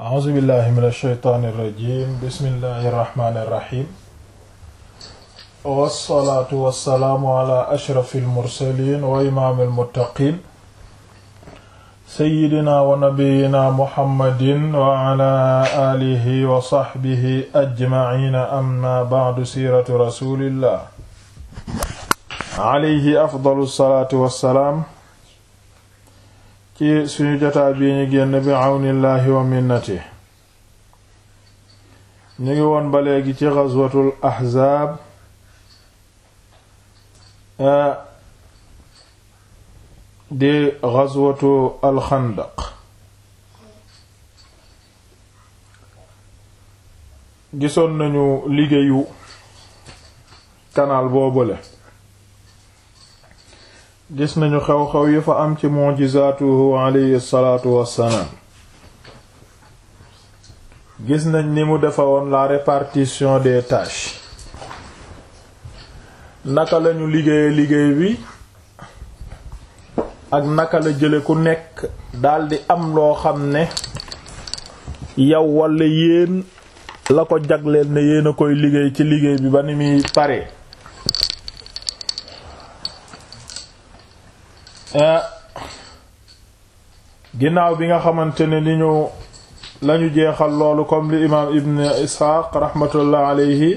a'uuzu billahi min alsheytaani irrajim bismillahi irrahmani irrahim wassalaatu wassalaamu ala ashrafi almursalin wa imaami almuttaqin seyyidina wa nabiyina muhammadin wa ala alihi wa saxbihi ajmaciina amma bacdu siiratu rasulillah alayhi afdalu salaatu wassalaam ci suñu jotaa bii ñu génn bi àwnillaahi wa minnati ñu ngi woon ba léegi ci ghazwatul ahzaab di ghazwatu alxandaq gisoon nañu liggéeyu kanaal boobule gis nañu xew-xew yi fa am ci mujizaatuhu alayhi salaatu wassalaam gis nañ ni mu defa woon la répartition des tâches naka lañu liggéeye liggéey bi ak naka la jële ku nekk daldi am loo xam ne yow walla yéen la ko jagleel ne yéen a koy liggéey ci liggéey bi ba ni muy pare ginnaaw bi nga xamante ne ni ñu lañu jeexal loolu comme li imaam ibn isxaaq raxmatullah alayhi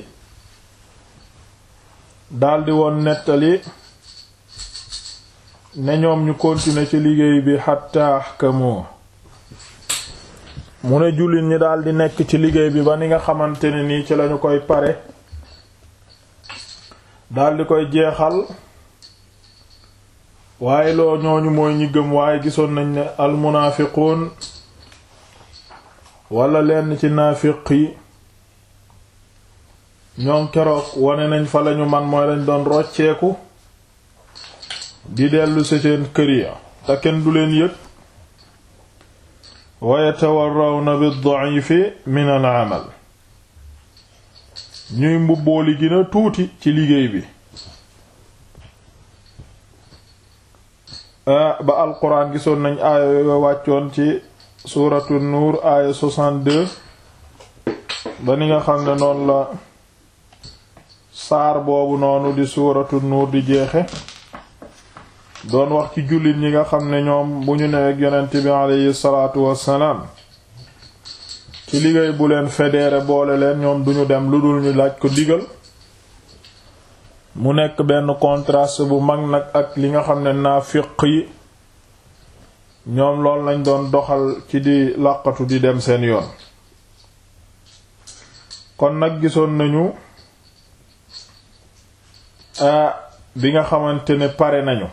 daldi woon nettali ne ñoom ñu continuer ci liggéey bi xatta ahkamu mu ne jullit ñi daldi nekk ci liggéey bi ba ni nga xamante ne nii ci lañu koy pare daldi koy jeexal waaye loo ñooñu mooy ñi gëm waaye gisoon nañ ne almunaafiquun wala lenn ci naafiq yi ñoom keroog wane nañ fa lañu man mooy lañ doon rocceeku di dellu ci seen kër ya te kenn du leen yëg wa yatawarrawna bid-da'ifi min al-amal ñuy mbubboo li gën a tuuti ci liggéey bi ba alquran gisoon nañ aaya yo wàccoon ci suuratu nuur aaya 62 ba ni nga xam ne noonu la saar boobu noonu di suuratu nuur di jeexe doon wax ci jullit ñi nga xam ne ñoom bu ñu neweg yonent bi aleyhi salaatu wassalaam ci liggéey bu leen fédéré boole leen ñoom duñu dem lu dul ñu laaj ko digal mu nekk benn contraste bu mag nag ak li nga xam ne naafiq yi ñoom lool lañ doon doxal ci di làqatu di dem seen yoon kon nag gisoon nañu bi nga xamante ne pare nañu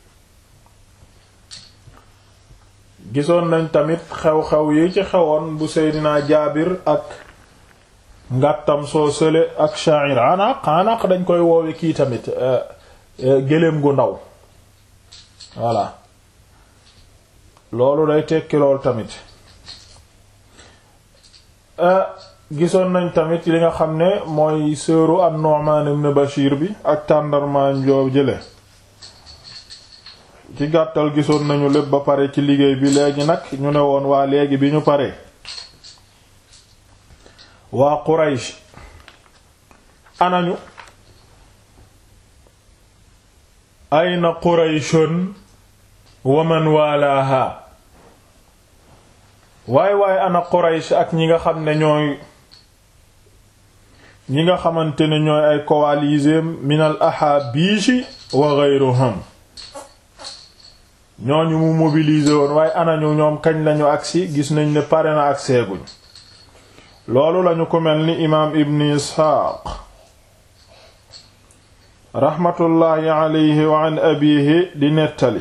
gisoon nañ tamit xew-xew yi ci xewoon bu Seydina Jaabir ak ngàttam soo sële ak sha'ir anaq anaq dañ koy woowe kii tamit gëléem gu ndaw voilà loolu day tekki lool tamit gisoon nañ tamit li nga xam ne mooy sëru an-Nu'man ibn Bashir bi ak tàndarmaan joo jële ci gàttal gisoon nañu lépp ba pare ci liggéey bi léegi nag ñu ne woon waa léegi bi ñu pare waa Quraysh anañu ayna Qurayshun wa man walaha waay waay ana Quraysh ak ñi nga xam ne ñooy ñi nga xamante ne ñooy ay coalisés min al ahabishi wa ghayruhum ñooñu mu mobiliser woon waaye anañu ñoom kañ lañu agsi gis nañ ne pare na agseeguñ loolu lañu ko mel ni imaam ibn isxaaq raxmatullaahi alayhi wa an abiihi di nettali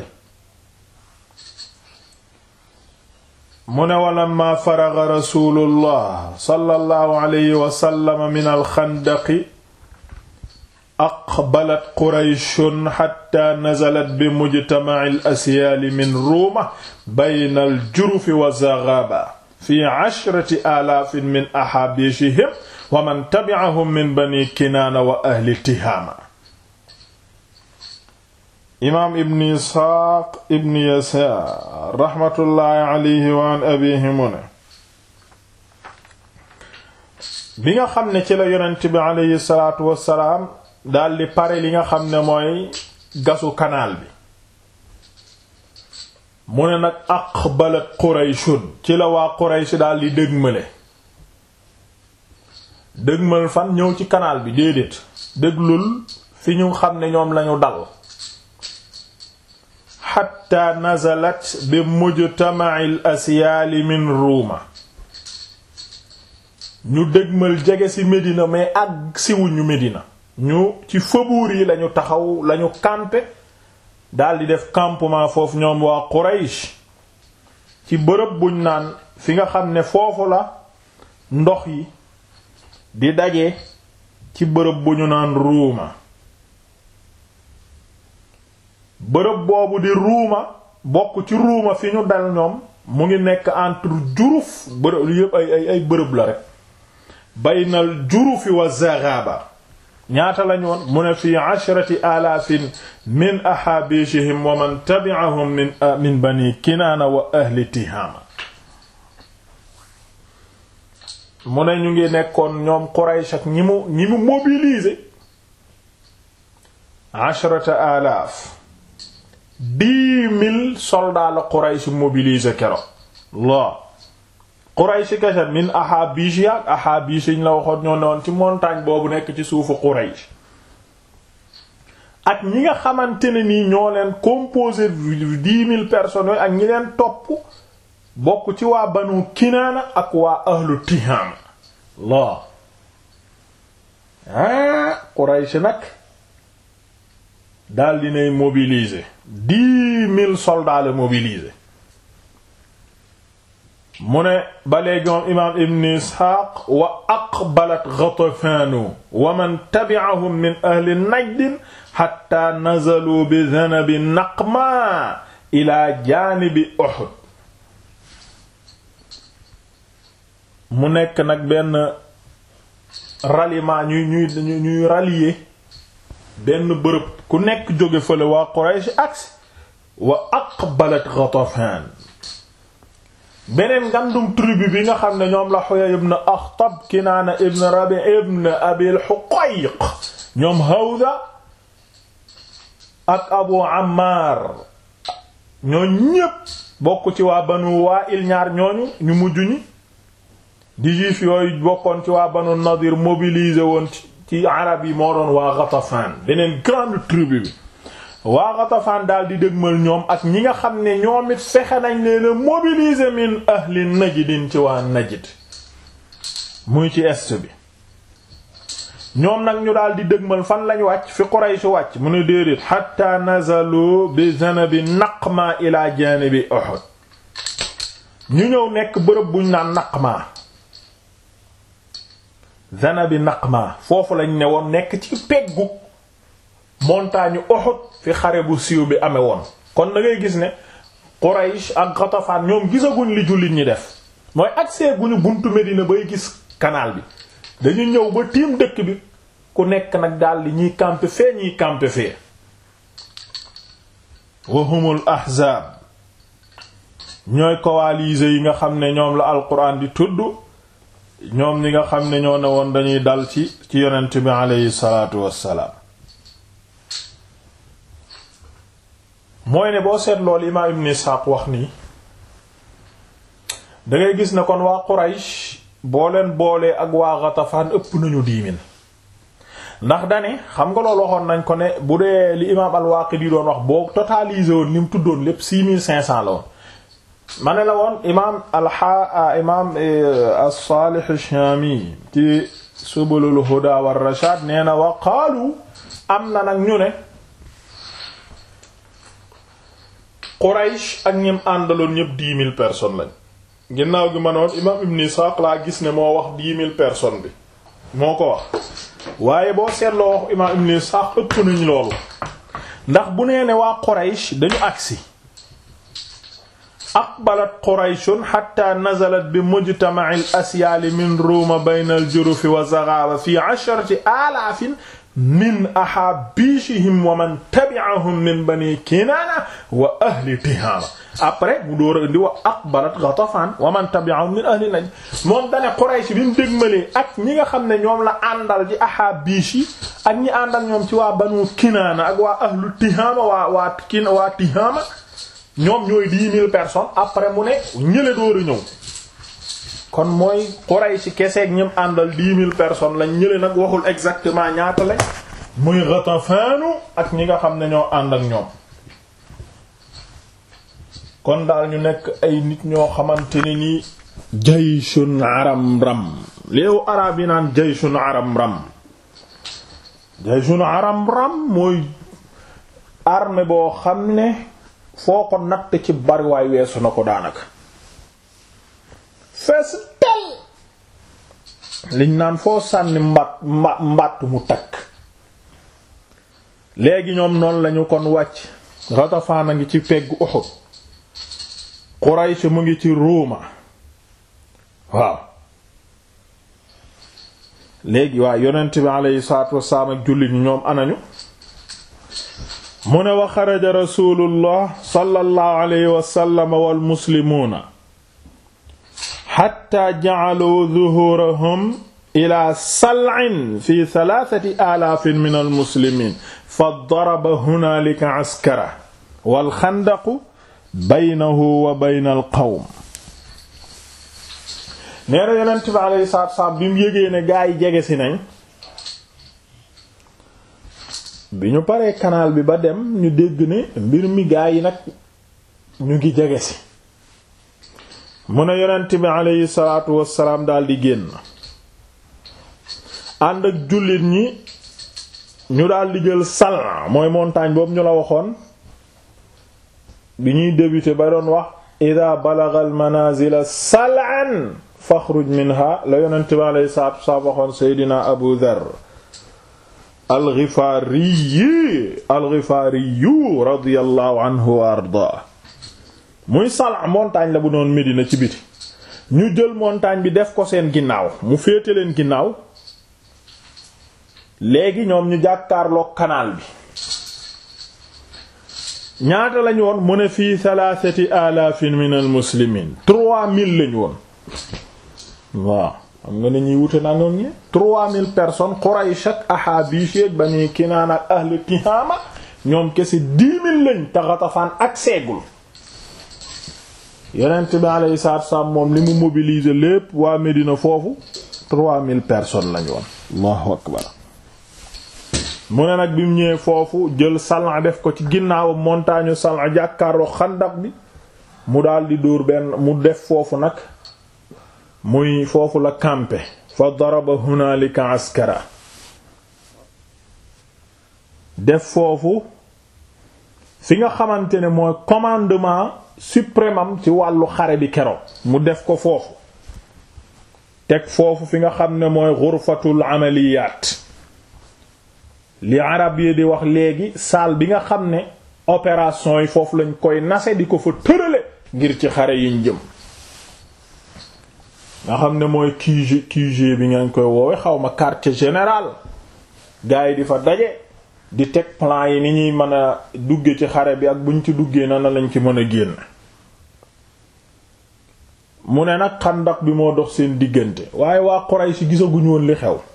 mu ne walamma faraga rasuulullah sallallahu alayhi wa sallam min alxandaqi aqbalat qurayshun xatta nazalat bi mujtamaci alasyaali min ruuma bayna aljurufi wa zaghaba fi ashrati alaafin min axaabishihim wa man tabi'ahum min bani kinaana wa ahli tihaama imaam ibn isxaaq ibn yasaar raxmatullaahi alayhi wa an abiihi mu ne bi nga xam ne ci la yonent bi aleyhi salaatu wassalaam daldi pare li nga xam ne mooy gasu kanaal bi mu ne nag aqbalat qurayshun ci la waa quraysh daldi dëgmale dëgmal fan ñëw ci kanaal bi déedéet déglul fi ñu xam ne ñoom lañu dal xatta nazalat bi mujtama'il asyaali min ruuma ñu dëgmal jege ci Médina mais ak siwuñu Médina ñu ci faubourg yi lañu taxaw lañu camper daldi def campement foofu ñoom waa Quraysh ci bërëb buñ naan fi nga xam ne foofu la ndox yi di daje ci bërëb bu ñu naan ruuma bërëb boobu di ruuma bokk ci ruuma fi ñu dal ñoom mu ngi nekk entre juruf bërëb yépp ay ay ay bërëb la rek baynal jurufi wa zaghaba ñaata lañu woon mu ne fii ashrati alaafin min ahaabishihim wa man tabi'ahum min min bani kinaana wa ahli tihaama mu ne ñu ngi nekkoon ñoom Quraysh ak ñi mu ñi mu mobiliser ashrata alaaf dix mille soldats la Quraysh mobiliser kero la Quraysh kese min Ahabish yaak Ahabish ñu la waxoon ñoo newoon ci montagne boobu nekk ci suufu Quraysh ak ñi nga xamante ne nii ñoo leen composé dix mille personnes ak ñi leen topp bokk ci waa Banu Kinaana ak waa ahlu Tihaama la ah Quraysh nag daal dinay mobiliser dix mille soldats la mobiliser mu ne ba léegi moom imaam ibn isxaaq wa aqbalat ghatafanu wa man tabi'ahum min ahli najd hatta nazalu bi dhanabi naqma ila jaanibi uhud mu nekk nag benn ralliement ñuy ñuy ñuy rallier benn bërëb ku nekk jóge fële waa Quraysh aksi wa aqbalat ghatafan beneen ngandum tribu bi nga xam ne ñoom la Huyay ibn Akhtab Kinaana ibn Rabi ibn Abil Huqayq ñoom Hawza ak Abu Ammar ñoo ñépp bokk ci waa Banu Wa'il ñaar ñooñu ñu mujj ñi di juif yooyu bokkoon ci waa Banu Nadir mobilisé woon ci arab yi moo doon waa Ghatafan beneen grande tribu bi waa Ghatafan daal di dëgmal ñoom ak ñi nga xam ne ñoom it fexe nañ leen a mobiliser min ahli Najdin ci waa Najd muy ci est bi ñoom nag ñu daal di dëgmal fan lañ wàcc fi Quraysh wàcc mu ne déedéet hatta nazalu bi zanabi Naqma ila janibi Uhud ñu ñëw nekk bërëb buñ naan Naqma zanabi Naqma foofu lañ ne woon nekk ci peggu montagne Uhud fi xare bu siiw bi amee woon kon da ngay gis ne Quraysh ak Ghatafan ñoom gisaguñ li jullit ñi def mooy accès guñu buntu Medina bay gis canal bi dañu ñëw ba tiim dëkk bi ku nekk nag daldi ñiy camper fee ñiy camper fee wa humul ahzaab ñooy coalisés yi nga xam ne ñoom la alquran di tudd ñoom ñi nga xam ne ñoo ne woon dañuy dal ci ci yonent bi aleyhi salaatu wassalaam mooy ne boo seet loolu imaam ibn Isxaaq wax nii dangay gis ne kon waa Quraysh boo leen boolee ak waa Ghatafan ëpp nañu diimin ndax dane xam nga loolu waxoon nañ ko ne bu dee li imaam al-Waaqidi doon wax boo totalisé woon ni mu tuddoon lépp six mille cinq cents la woon ma ne la woon imaam alxa imaam as-Saalih ash-Shaami ci Subulul Huda war Rashaad nee na wa qaalu am na nag ñu ne Quraysh ak ñim àndaloon ñëpp dix mille personnes lañ ginnaaw gi ma noon imaam Ibn Isaaq laa gis ne moo wax dix mille personnes bi moo ko wax waaye boo seetloo wax imaam Ibn Isaaq ëpp nañ loolu ndax bu nee ne waa Quraysh dañu agsi aqbalat Qurayshun hatta nazalat bi mujtama'il asyaali min ruuma bayna al-jurufi wa zaghaba fi asharati alaafin min ahaabishihim wa man tabi'ahum min bani kinaana wa ahli tihaama après mu door a indi wa aqbalat ghatafan wa man tabi'ahum min ahli najd moom dane Quraysh bi mu dégmalee ak ñi nga xam ne ñoom la àndal ci ahaabish yi ak ñi àndal ñoom ci waa banu kinaana ak waa ahlu tihaama waa waa kin waa tihaama ñoom ñooy dix mille personnes après mu ne ñële door a ñëw kon mooy Quraysh keseeg ñim àndal dix mille personnes lañ ñële nag waxul exactement ñaata lañ muy Ghatafanu ak ñi nga xam ne ñoo ànd ak ñoom kon daal ñu nekk ay nit ñoo xamante ne nii jayshun aram ram léewu arab yi naan jayshun aram ram jayshun aram ram mooy armée boo xam ne foo ko natt ci bariwaay weesu na ko daanaka fees tel liñ naan foo sànni mbat mba mbatt mu takk léegi ñoom noonu lañu kon wàcc Ghatafaan a ngi ci peggu Uhud Quraysh mu ngi ci Ruuma waaw léegi waa yonent bi aleyhi salaatu wassalaam ak jullit ñi ñoom anañu mu ne wa xaraja rasulullah sallallahu alayhi wa sallam wal muslimuuna xatta ja'alu zuhurahum ila sal'in fi thalathati alaafin min almuslimiin fa daraba hunaalika askara wal xandaqu baynahu wa bayna alqawm nee na yonent bi alayhi salaatu wa salaam bi mu yégee ne gaa yi jege si nañ bi ñu paree canal bi ba dem ñu dégg ne mbir mi gaa yi nag ñu ngi jege si mu ne yonent bi aleyhi salaatu wassalaam daldi génn ànd ak jullit ñi ñu daldi jël Sal'a mooy montagne boobu ñu la waxoon bi ñuy débuter ba doon wax ida balagha al manazila sal'an faxruj minha la yonent bi aleyhi salaatu wassalaam waxoon seydina Abu Dharr alxifaariyi alxifaariyu radiyallahu anhu wa ardaa muy Sal'a montagne la bu noon Medina ci biti ñu jël montagne bi def ko seen ginnaaw mu féete leen ginnaaw léegi ñoom ñu jàkkaarloog canal bi ñaata lañu woon mu ne fii thalathati alaafin min al muslimiin trois mille lañu woon waaw xam nga ne ñuy wute naa noonu ñi trois mille personnes Quraysh ak Ahaabish ak Bani Kinaana ak ahlu Tihaama ñoom kese dix mille lañ te Ghatafaan ak seegul Yonent bi alayhi salaatu wassalaam moom li mu mobiliser lépp waa Medina foofu trois mille personnes lañ woon Allahu akbar mu ne nag bi mu ñëwee foofu jël Sal'a def ko ci ginnaaw montagne Sal'a jàkkaarloo xandak bi mu daldi dóor benn mu def foofu nag muy foofu la campé fa daraba hunaalika askara def foofu fi nga xamante ne mooy commandement suprême am ci wàllu xare bi keroog mu def ko foofu teg foofu fi nga xam ne mooy ghurfatul amaliyat li arab yi di wax léegi salle bi nga xam ne opération yi foofu lañ koy nase di ko fa tërale ngir ci xare yiñ jëm nga xam ne mooy QG QG bi ngeen koy woowe xaw ma quartier général gars yi di fa daje di teg plan yi ni ñuy mën a dugge ci xare bi ak buñ ci duggee na na lañ ci mën a génn mu ne nag xandak bi moo dox seen diggante waaye waa Quraysh si gisaguñu woon li xew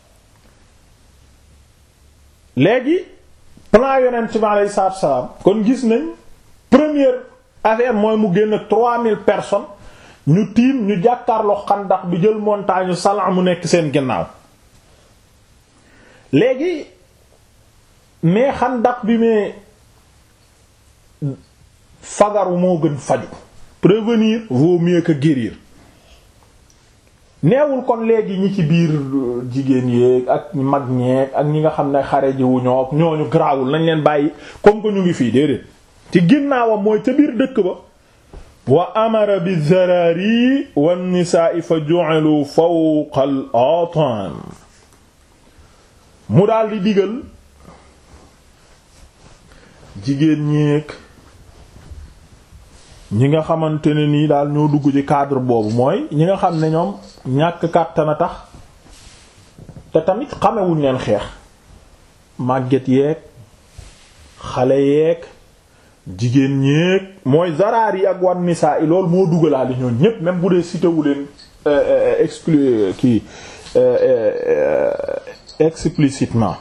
léegi plan yonent bi alayhi salaatu salaam kon gis nañ première affaire mooy mu génn trois mille personnes ñu tiim ñu jàkkaarloo xandax bi jël montagne Sal'a mu nekk seen ginnaaw léegi mais xandax bi mais fagaru moo gën faju prévenir vaut mieux que guérir neewul kon léegi ñi ci biir jigéen yéeg ak mag ñeeg ak ñi nga xam ne xare ji wu ñoo ñooñu garaawul nañ leen bàyyi comme que ñu ngi fii déedéet ci ginnaawam mooy ca biir dëkk ba wa amara bi zarari wan nisaa fa ju'alu fawqa al atan mu daal di digal jigéen ñeeg ñi nga xamante ne nii daal ñoo dugg ci cadre boobu mooy ñi nga xam ne ñoom ñàkk kàttan a tax te tamit xamewuñ leen xeex màgget yeeg xale yeeg jigéen ñeeg mooy zaraar yi ak wan nisaa yi loolu moo dugalaali ñoon ñépp même bu dee cité wu leen exclu kii explicitement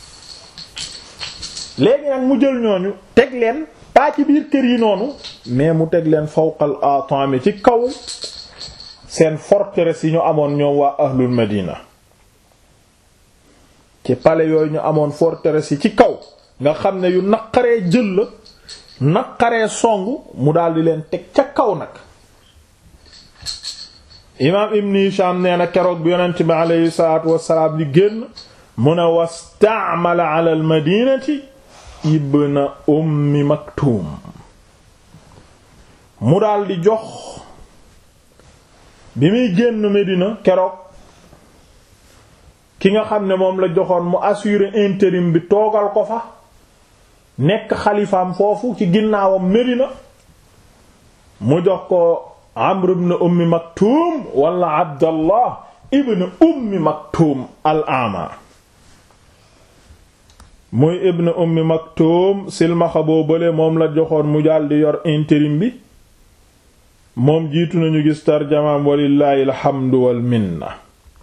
léegi nag mu jël ñooñu teg leen pas ci biir kër yi noonu mais mu teg leen fawqal atami ci kaw seen forteresse yi ñu amoon ñoom waa ahlul madina ci palais yooyu ñu amoon forteresse yi ci kaw nga xam ne yu naqaree jël la naqaree song mu daldi leen teg ca kaw nag imaam ibn Hisham nee na keroog bi yonent bi aleyhi salaatu wassalaam li génn mu ne wastaamala ala al madinati ibna ummi maktum mu daldi jox bi muy génn Medina keroog ki nga xam ne moom la joxoon mu assurer intérim bi toogal ko fa nekk xalifaam foofu ci ginnaawam Medina mu jox ko Amr ibn Ummi Maktum wala Abdallah ibn Ummi Maktum al-Ama muy ibn Ummi Maktum silmaxa boo bële moom la joxoon mu daldi yor intérim bi moom jiitu nañu gis tarjamaam walillahi alhamdu wal minna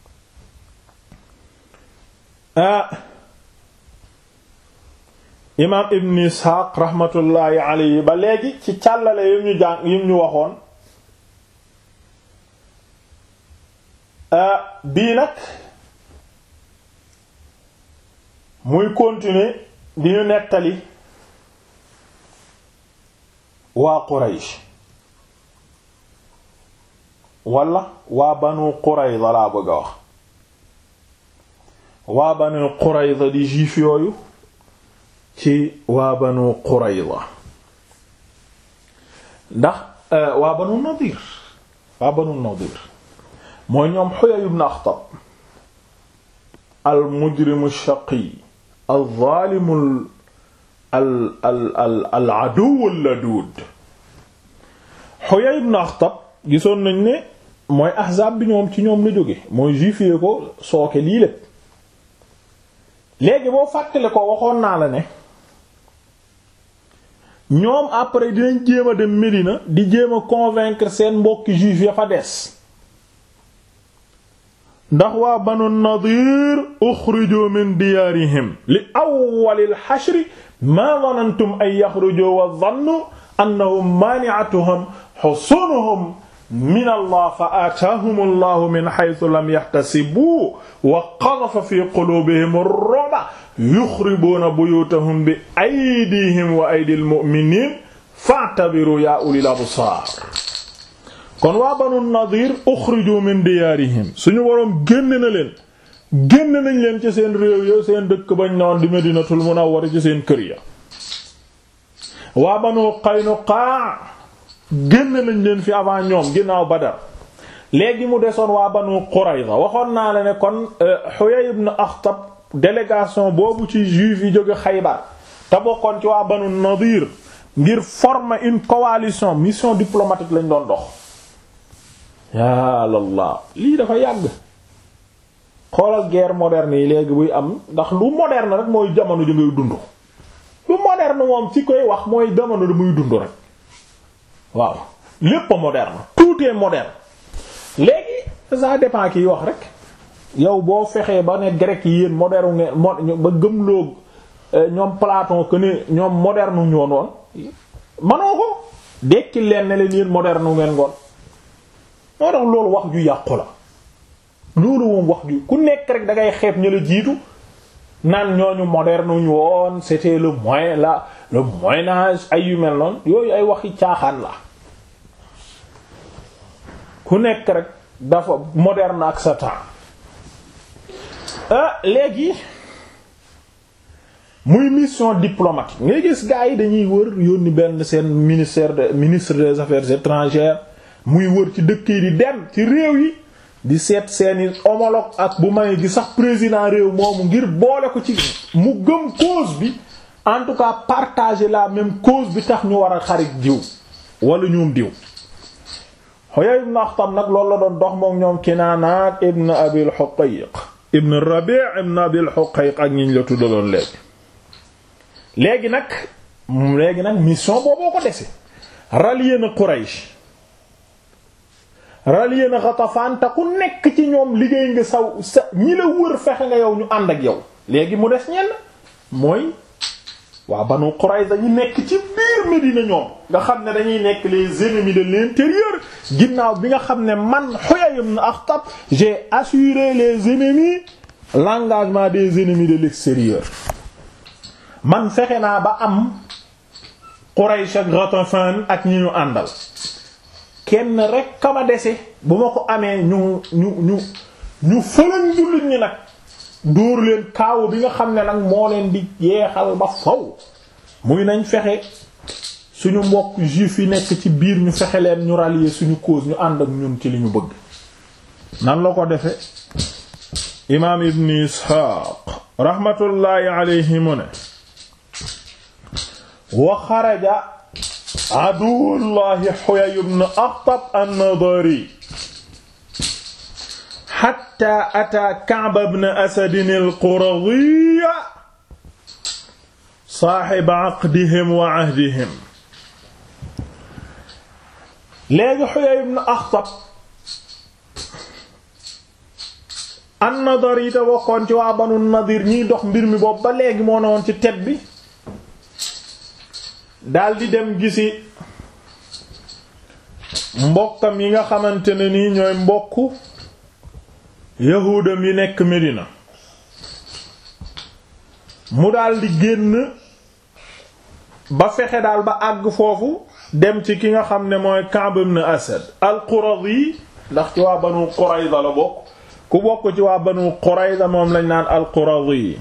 ah imaam ibn Isxaaq raxmatullaahi alayhi ba léegi ci càllale yim ñu jàng yim ñu waxoon bii nag muy continuer di ñu nettali waa Quraysh wala waa Banu Qurayza laa bëgg a wax waa Banu Qurayza di juif yooyu ci waa Banu Qurayza ndax waa Banu Nadir waa Banu Nadir mooy ñoom Huyay ibn Akhtab al mujrimu shaqi al zaalimu al al al al aduwwu ladud Huyay ibn Akhtab gisoon nañ ne mooy ahzaab bi ñoom ci ñoom la jóge mooy juif yi ko sooke lii lépp léegi boo fàttale ko waxoon naa la ne ñoom après dinañ jéem a dem Médina di jéem a convaincre seen mbokki juif ya fa des ndax waa banu nadir uxrijoo min diyaarihim li awwalil xashri maa danantum an yaxrujoo wa dannu annahum maani'atuhum xusunuhum min allah fa aataahum allahu min xaytu lam yaxtasibuu wa qadafa fi quluubihim ar-ru'ba yuxribuuna buyuutahum bi aydihim wa aydi al-mu'miniin fa'tabiruu yaa ulil absaar kon waa banu nadir uxriju min diyaarihim suñu boroom génn na leen génn nañ leen ci seen réew ya seen dëkk bañ noon di medinatul munawwara ci seen kër ya waa banu qaynuqaa génn nañ leen fi avant ñoom ginnaaw badar léegi mu desoon waa banu qurayza waxoon naa la ne kon Huyay ibn Akhtab délégation boobu ci juif yi jóge Xaybar te bokkoon ci waa banu nadir ngir former une coalition mission diplomatique lañ doon dox yàlla lii dafa yàgg xoolal guerre moderne yi léegi buy am ndax lu moderne rek mooy jamono ju ngay dund lu moderne moom ci koy wax mooy jamono da muy dund rek waaw lépp moderne tout est moderne léegi ça dépend kiy wax rek yow boo fexee ba ne grec yi yéen moderne ngeen ba gëmloo ñoom Platon que ne ñoom moderne ñoon woon manoo ko dekki leen ne leen yéen moderne ngeen ngoon moo tax loolu wax ju yàqu la loolu moom wax ju ku nekk rek da ngay xeeb ñu la jiitu naan ñooñu moderne ñu woon c'était le moyen la le moyen âge ay yu mel noonu yooyu ay waxi caaxaan la ku nekk rek dafa moderne ak sa temps ah léegi muy mission diplomatique ngay gis gars yi dañuy wër yónni benn seen ministère de ministre des affaires étrangères muy wër ci dëkk yi di dem ci réew yi di seet seeni homologue ak bu may gi sax président réew moomu ngir boole ko ci mu gëm cause bi en tout cas partager la même cause bi tax ñu war a xarit diw wala ñoom diw Huyay ibn Akhtab nag loolu la doon dox moom ñoom Kinaana ibn Abil Huqayq ibn Rabi' ibn Abil Huqayq ak ñiñ la tuddaloon léegi léegi nag léegi nag mission booboo ko dese rallier na Quraysh rallier na Ghatafan te ku nekk ci ñoom liggéey nga saw sa ñi la wër fexe nga yow ñu ànd ak yow léegi mu des ñenn mooy waa Banu Qurayza ñu nekk ci biir Médina ñoom nga xam ne dañuy nekk les ennemis de l'intérieur ginnaaw bi nga xam ne man Huyay ibn Akhtab j'ai assuré les ennemis l'engagement des ennemis de l'extérieur man fexe naa ba am Quraysh ak Ghatafan ak ñi ñu àndal kenn rek kama dese bu ma ko amee ñu ñu ñu ñu fëlan jullit ñi nag dóor leen kaawu bi nga xam ne nag moo leen di yeexal ba faw muy nañ fexe suñu mbokk juif yi nekk ci biir ñu fexe leen ñu rallier suñu cause ñu ànd ak ñun ci li ñu bëgg nan la ko defe imaam ibn isxaaq raxmatullaahi alayhi mu ne wa xaraja aduwullahi Huyay ibn Akhtab an-Nadari hatta ataa Ka'b ibn Asad al-Quradhi saaxib aqdihim wa ahdihim léegi Huyay ibn Akhtab an-Nadari te bokkoon ci waa Banu Nadir ñiy dox mbir mi boobu ba léegi moo ne woon ci tet bi daldi dem gisi mbokkam yi nga xamante ne nii ñooy mbokku yahuudam yi nekk Medina mu daldi génn ba fexe daal ba àgg foofu dem ci ki nga xam ne mooy Ka'b ibn Asad al-Quradi ndax ci waa Banu Qurayza la bokk ku bokk ci waa Banu Qurayza moom lañ naan al-Quradi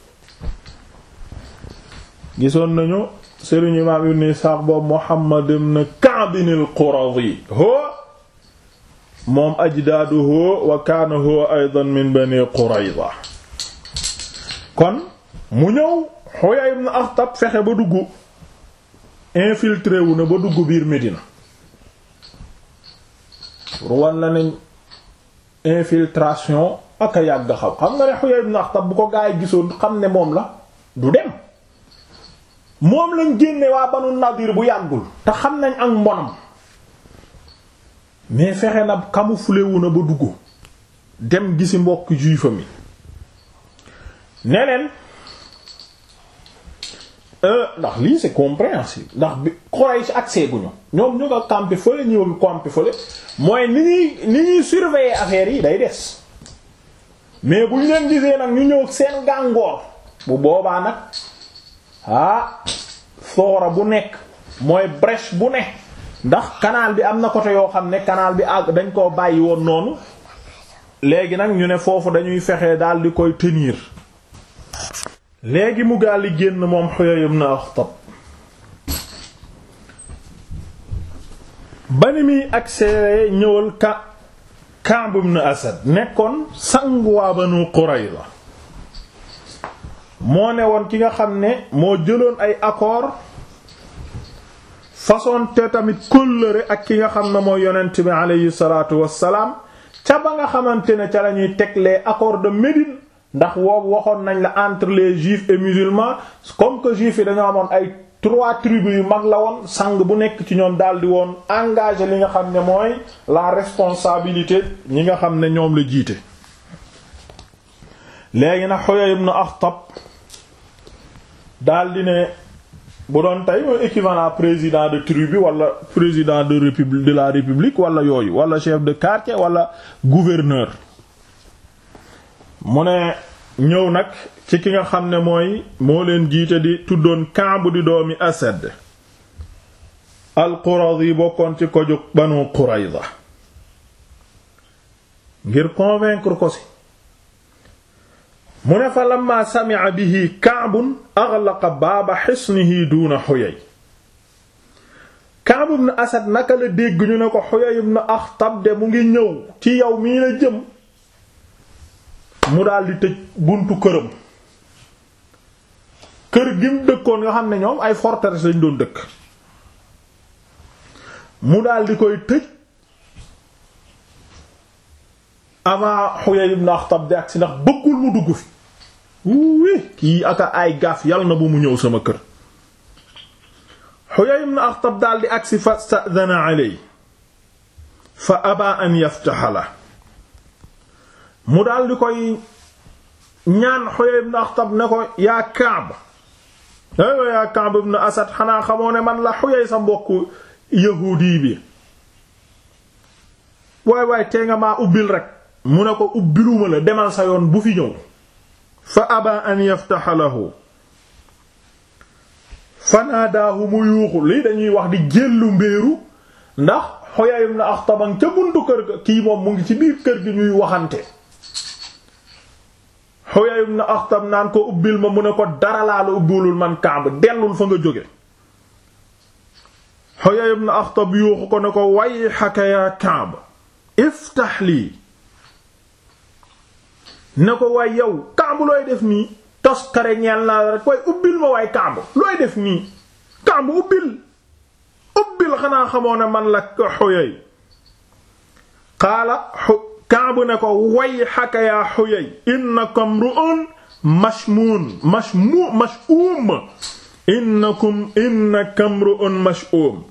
gisoon nañu sëriñ imaam ibn Isaaq boobu Muhammad ibn Ka'b al-Quradi ho moom ajdaaduhu wa kaana huwa aydan min bani Qurayza kon mu ñëw Huyay ibn Akhtab fexe ba dugg infiltré wu na ba dugg biir Médina ruwan la nañ infiltration ak a yàgg xaw xam nga ne Huyay ibn Akhtab bu ko gaay gisoon xam ne moom la du dem moom lañ génne waa Banu Nadir bu yàggul te xam nañ ak mbonam mais fexe na camouflé wu na ba dugg dem gisi mbokk juifam yi ne leen ndax lii c'est compréhensible ndax bi Quraysh accès guñu ñoom ñu nga campé fële ñëw campé fële mooy ni ñuy ni ñuy surveiller affaires yi day des mais bu ñu leen gisee nag ñu ñëw seen gàngoor bu boobaa nag ah soora bu nekk mooy brèche bu ne ndax canal bi am na côté yoo xam ne canal bi àgg dañ koo bàyyi woon noonu léegi nag ñu ne foofu dañuy fexe daal di koy tenir léegi mu gaal di génn moom Huyay ibn Akhtab ba ni muy accès ñëwal ka Ka'b ibn Asad nekkoon sangu waa Banu Qurayza moo ne woon ki nga xam ne moo jëloon ay accord façon te tamit kóllëre ak ki nga xam ne mooy yonent bi aleyhi salaatu wassalaam ca ba nga xamante ne ca la ñuy teg les accords de Médine ndax woowu waxoon nañ la entre les juifs et musulmans comme que juifs yi dañoo amoon ay trois tribus yu mag la woon sang bu nekk ci ñoom daldi woon engagé li nga xam ne mooy la responsabilité ñi nga xam ne ñoom la jiite léegi nag Huyay ibn Akhtab daldi ne bu doon tey mooy équivalent président de tribu wala président de république de la république wala yooyu wala chef de quartier wala gouverneur mu ne ñëw nag ci ki nga xam ne mooy moo leen jiite di tuddoon Ka'b di doomi Asad al-Quradi bokkoon ci ko jóg Banu Qurayza ngir convaincre ko si mu ne fa lamma sami'a bihi Ka'b aghlaqa baaba hisnihi duuna Huyay Ka'b ibn Asad naka la dégg ñu ne ko Huyay ibn Akhtab de mu ngi ñëw ci yow mii la jëm mu daldi tëj buntu këram kër gi mu dëkkoon nga xam ne ñoom ay forteresse lañ doon dëkk mu daldi koy tëj avant Huyay ibn Akhtab di agsi ndax bëggul mu dugg fi wuuwe kii aka ay gaaf yàlla na bu mu ñëw sama kër Huyay ibn Akhtab daal di agsi fa sta'dana aley fa aba an yaftaha la mu daal di koy ñaan Huyay ibn Akhtab ne ko yaa Kaab aywa yaa Kaab ibn Asad xanaa xamoo ne man la Huyay sa mbokku yahuudi bi waay waay tee nga maa ubbil rek mu ne ko ubbiluma la demal sa yoon bu fi ñëw fa aba an yaftaha lahu fanaadaahu mu yuuxu lii dañuy wax di jéllu mbéeru ndax Huyay ibn Akhtab ca buntu kër ga kii moom mu ngi ci biir kër gi ñuy waxante Huyay ibn Akhtab naan ko ubbil ma mu ne ko dara laa la ubbilul man Kaab dellul fa nga jóge Huyay ibn Akhtab yuuxu ko ne ko wayhaka yaa Kaab iftah lii ne ko waay yow Kaab looy def nii toskare ñeel naa rek waaye ubbil ma waay Kaab looy def nii Kaab ubbil ubbil xanaa xamoo ne man la Huyay qaala Kaab ne ko wayhaka yaa Huyay innakum ru'un mashmuun mashmu mash'uum innakum innakum ru'un mash'uum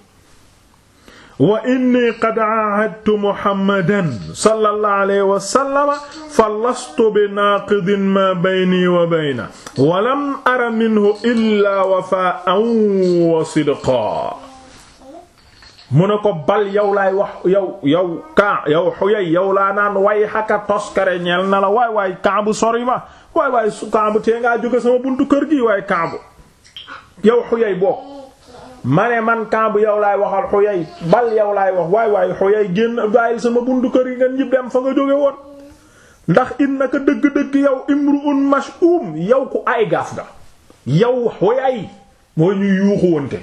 wa inni qad aahadtu Muhammadan sallallahu alayhi wa sallam fa lastu bi naaqidin maa bayni wa baynahu wa lam ara minhu illaa wafaa'an wa sidqan mu ne ko bal yow laay wax yow yow ka yow Huyay yow laa naan way xaka toskare ñeel na la waay waay Kaabu sori ma waay waay su Kaabu tee ngaa jóge sama buntu kër gi waay Kaabu yow Huyay bokk ma ne man Kaabu yow laay waxal Huyay bal yow laay wax waay waay Huyay génn bàyyil sama buntu kër yi nga ñib dem fa nga jóge woon ndax innaka dëgg-dëgg yow imru'un mash'um yow ku ay gaaf nga yow Huyay mooy ñuy yuuxu wonte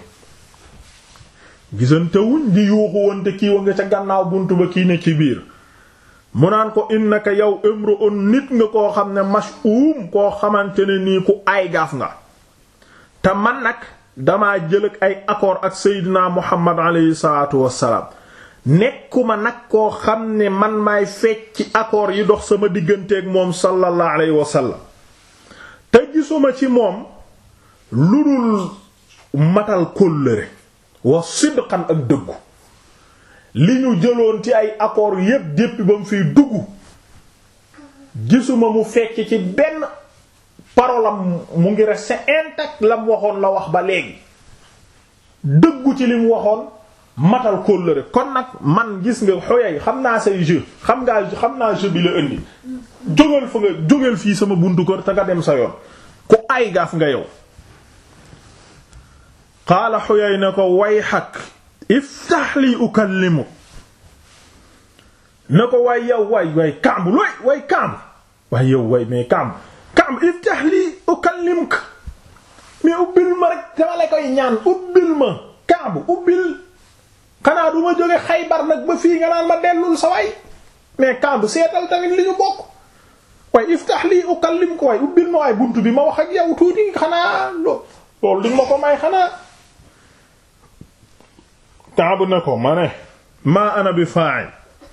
gisante wuñ di yuuxu wonte kii wa nga ca gannaaw buntu ba kii ne ci biir mu naan ko innaka yow imru'un nit nga koo xam ne mash'um koo xamante ne nii ku ay gaaf nga te man nag damaa jël ak ay accord ak Seydina Muhammad alayhi salaatu wassalaam nekkuma nag koo xam ne man maay fecc ci accord yi dox sama digganteeg moom sallallahu alayhi wa sallam te gisuma ci moom lu dul matal kóllëre wa sidqan ak dëggu li ñu jëloon ci ay accord yépp depuis ba mu fiy dugg gisuma mu fecc ci benn parole am mu ngi resté intact la mu waxoon la wax ba léegi dëggu ci li mu waxoon matal kóllëre kon nag man gis nga xoyay xam naa say jeu xam ngaa xam naa jeu bi la indi jógal fa nga jógal fii sama buntu kër te nga dem sa yoon ku ay gaaf nga yow qaala xuyay ne ko wayxak iftax li ukallimu ne ko waay yow waay waay kamb looy waay kamb waay yow waay mais kamb kamb iftax li ukallimka mais ubbil ma rek dama la koy ñaan ubbil ma kamb ubbil xanaa du ma jóge xaybar nag ba fii nga naan ma dellul sa waay mais kamb seetal tamit li ñu bokk waay iftax li ukallimka waay ubbil ma waay buntu bi ma wax ak yow tuuti xanaa loolu di ma ko may xanaa Kaab ne ko ma ne maa ana bi fa'il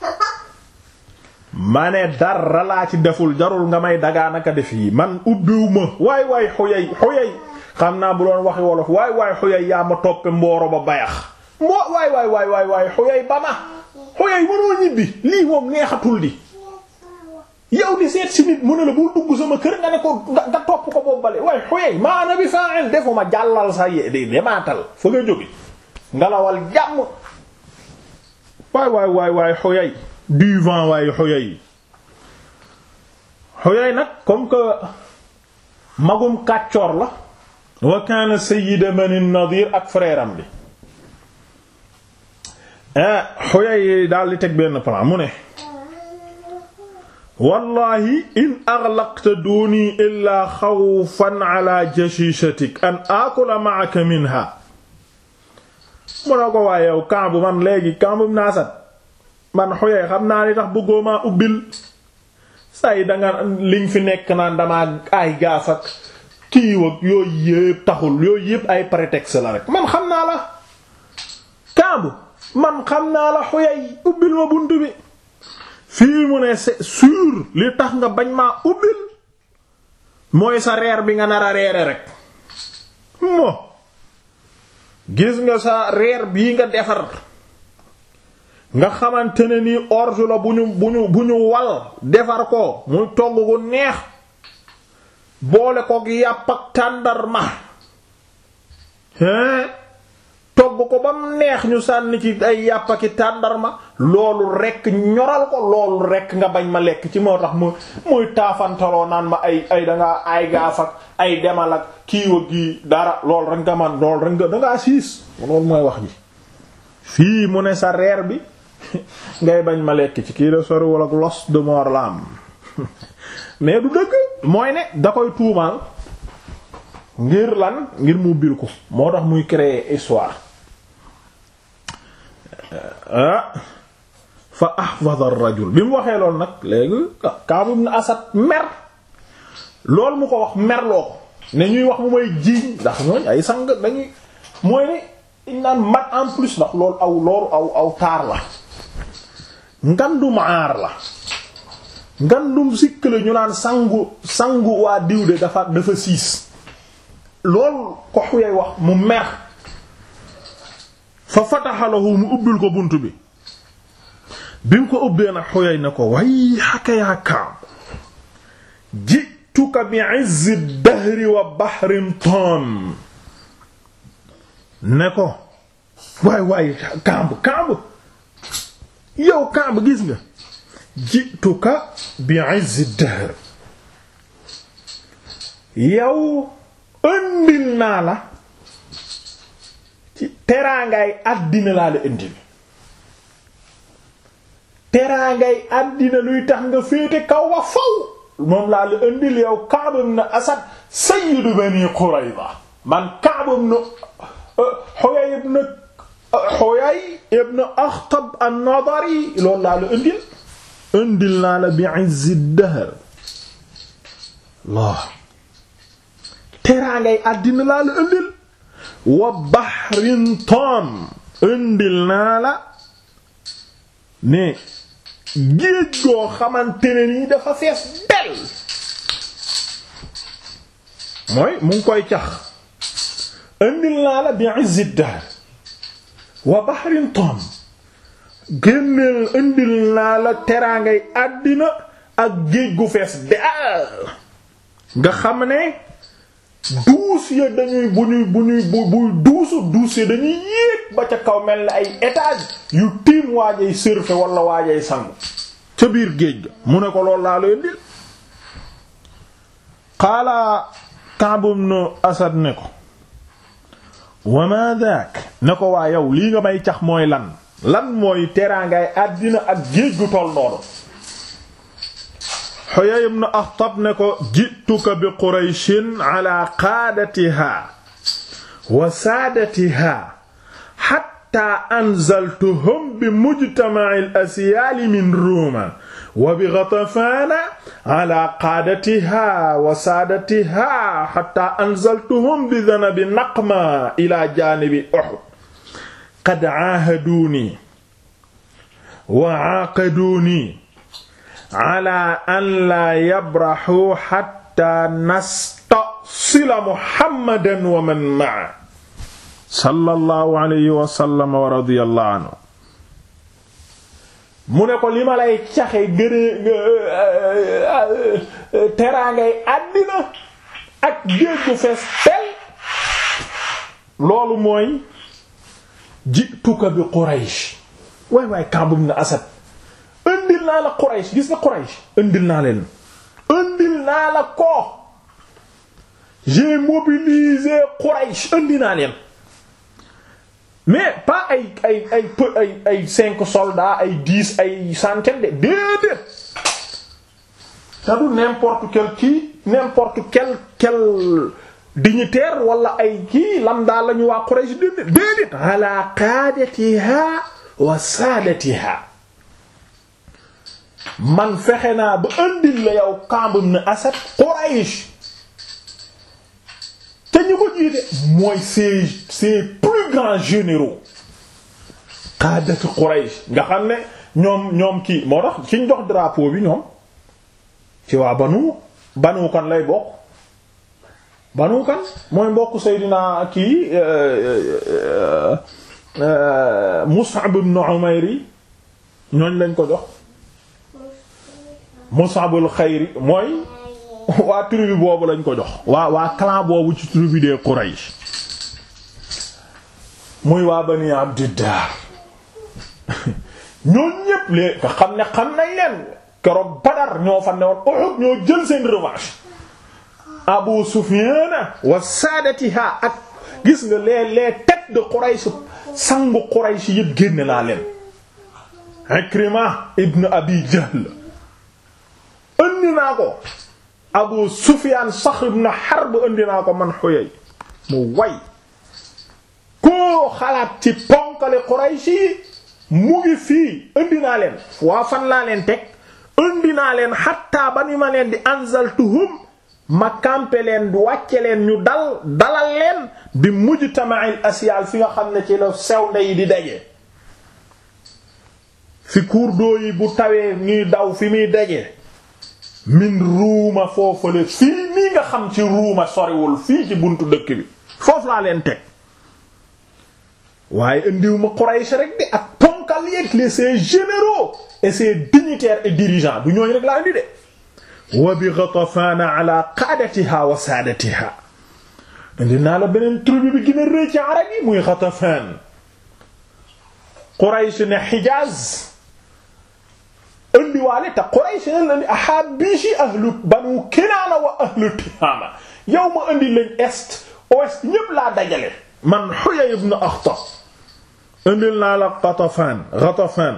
ma ne dara laa ci deful jarul nga may dagaanaka def yi man ubbiwu ma waay waay xuyay xuyay xam naa bu doon waxi wolof waay waay xuyay yaa ma toppe mbooro ba bayax moo waay waay waay waay waay xuyay ba ma xuyay mënoo ñibbi lii moom neexatul di yow di seet si nit mu ne la bul dugg sama kër nga ne ko nga topp ko boobu bale waay xuyay maa ana bi fa'il defuma jàllal sa ye de demaatal fa nga jóge ngalawal jàmm waay waay waay waay xoyay du vent waay xoyay xoyay nag comme que magum kàccoor la wa kaana sayyida bani nadir ak frère am bi xoyay daal di teg benn plan mu ne wallahi in aghlaqta duni illa xawfan ala jashishatik an akula ma'aka minha mu ne ko waaye yow kambu man léegi kambu naasat man xoyee xam naa ni tax bëggoo maa ubbil say danga liñ fi nekk naan damaa ay gaaf ak kiiw ak yooyu yépp taxul yooyu yépp ay prétexte la rek man xam naa la kambu man xam naa la xoyey ubbil ma bunt bi fii mu ne c'est sûr li tax nga bañ maa ubbil mooy sa reer bi nga nar a reere rek mo gis nga sa reer bii nga defar nga xamante ne nii orge la bu ñu bu ñu bu ñu wal defar ko muy togg gu neex boole ko yàpp ak tàndarma hein togg ko ba mu neex ñu sànni ci ay yàpp ak tàndarma loolu rekk ñoral ko loolu rekk nga bañ ma lekk ci moo tax mu muy taafantaloo naan ma ay ay dangaa ay gaaf ak ay demal ak kiiwa gi dara loolu rek nga man loolu rek nga dangaa siis loolu mooy wax ji fii mu ne sa reer bi ngay bañ ma lekk ci kii la sori wala los de mort la am mais du dëgg mooy ne da koy tuumaal ngir lan ngir mu bil ko moo tax muy créer histoire ah fa ahfadha ar-rajul bi mu waxee loolu nag léegi Kaab ibn Asad mer loolu mu ko wax merloo ko ne ñuy wax mu may jiiñ ndax ñooñ ay sang dañuy mooy ne dañ naan mat en plus ndax loolu aw loolu aw aw taar la ngandum aar la ngandum sikk la ñu naan sangu sangu waa diw de dafa dafa siis loolu ko xuyay wax mu mer fa fataxalahu mu ubbil ko bunt bi bi mu ko ubbee nag xuyay na ko way xaka yaa Kaab jituka bi izzi dahri wa bahrin tom ne ko waay waay Kaab Kaab yow Kaab gis nga jituka bi izzi dahr yow ëndil naa la ci teraangaay àddina laa la ëndil teraangay àddina luy tax nga féete kaw wa faw moom laa la ëndil yow Ka'b ibn Asad sayyidu bani Qurayza man Ka'b ibn Huyay ibn Huyay ibn Akhtab an-Nadari loolu laa la ëndil ëndil naa la bi izzi dahr Allah teraangay àddina laa la ëndil wa bahrin tom ëndil naa la ne géej goo xamante ne nii dafa fees del mooy mu ngi koy cax ëndil naa la bi izzi dahr wa bahrin tom génneel ëndil naa la teraangay àddina ak géej gu fees del nga xam ne duus ya dañuy bu ñuy bu ñuy bu buy duusu duus ya dañuy yéeg ba ca kaw mel ni ay étage yu tiim waajay surfer wala waajay sangu ca biir géej ga mu ne ko loolu laa leen dil qaala Ka'b ibn Asad ne ko wa ma daak ne ko waa yow lii nga may cax mooy lan lan mooy teraangaay àddina ak géej gu toll noonu Huyay ibn Akhtab ne ko jituka bi Qurayshin ala qaadatiha wa saadatiha hatta anzaltuhum bi mujtama'i al-asyaal min Ruuma wa bi Ghatafaan ala qaadatiha wa saadatiha hatta anzaltuhum bi dhanabi Naqma ila jaanibi Uhud qad aahaduuni wa aaqaduuni ala an laa yabraxu xatta nastasila muhammadan wa man ma'a sallallahu alayhi wa sallam wa radiyallahu anhu mu ne ko li ma lay caxe gënee teraangay àddina ak géej gu fees tel loolu mooy jituka bi Quraysh waay waay Ka'b ibn Asad indil naa la Quraysh gis nga Quraysh indil naa leen indil naa la ko j'ai mobilisé Quraysh indi naa leen mais pas ay ay ay ay ay cinq soldats ay dix ay centaines de déedéet te du n'importe quel kii n'importe quel quel dignitaire wala ay kii lam daal la ñu waa Quraysh déedéet déedéet ala qaadatiha wa saadatiha man fexe naa ba andil la yow Ka'b ibn Asad Quraysh te ñu ko jiite mooy ses ses plus grands généraux qaadatu Quraysh nga xam ne ñoom ñoom kii moo tax ci ñu jox drapeau bi ñoom ci waa banu banu kan lay bokk banu kan mooy mbokk Seydina kii Mus'ab ibn Umayr yi ñooñ lañ ko jox Mus'abul xayri mooy waa tribu boobu lañ ko jox waa waa clan boobu ci tribu des Quraysh muy waa Bani Abdiddar ñooñ ñépp lee nga xam ne xam nañ leen keroog Badar ñoo fa newoon Uhud ñoo jël seen revanche Abu Sufyan wa saadatiha ak gis nga les les têtes de Quraysh sangu Quraysh yépp génne naa leen Ikrima ibn Abi Jahl indi naa ko Abu Sufyan Saxr ibn Harb indi naa ko man Huyay mu way koo xalaat ci ponkali Quraysh yi mu ngi fii indi naa leen waa fan laa leen teg indi naa leen xatta ba ni ma leen di anzaltuhum ma kampe leen di wàcce leen ñu dal dalal leen bi mujtama'il asyal fi nga xam ne ci la sew nde di daje fi cours d'eau yi bu tawee ñuy daw fi muy daje min ruuma foofale fii nii nga xam ci ruuma soriwul fii ci buntu dëkk bi foofu laa leen teg waaye indiw ma Quraysh rek de ak ponkal yeeg les ses généraux et ses dignitaires et dirigeants du ñooñu rek laa indi de wa bi Ghatafan ala qaadatiha wa saadatiha indi naa la beneen tribu bi gën a rëy ci arab yi muy Ghatafan Quraysh ne Hijaz indiwaale te Quraysh ne la ni ahabishi ahlu Banu Kinaana wa ahlu Tihaama yow ma indi lañ est ouest ñépp laa dajale man Huyay ibn Akhtab indil naa la Ghatafan Ghatafan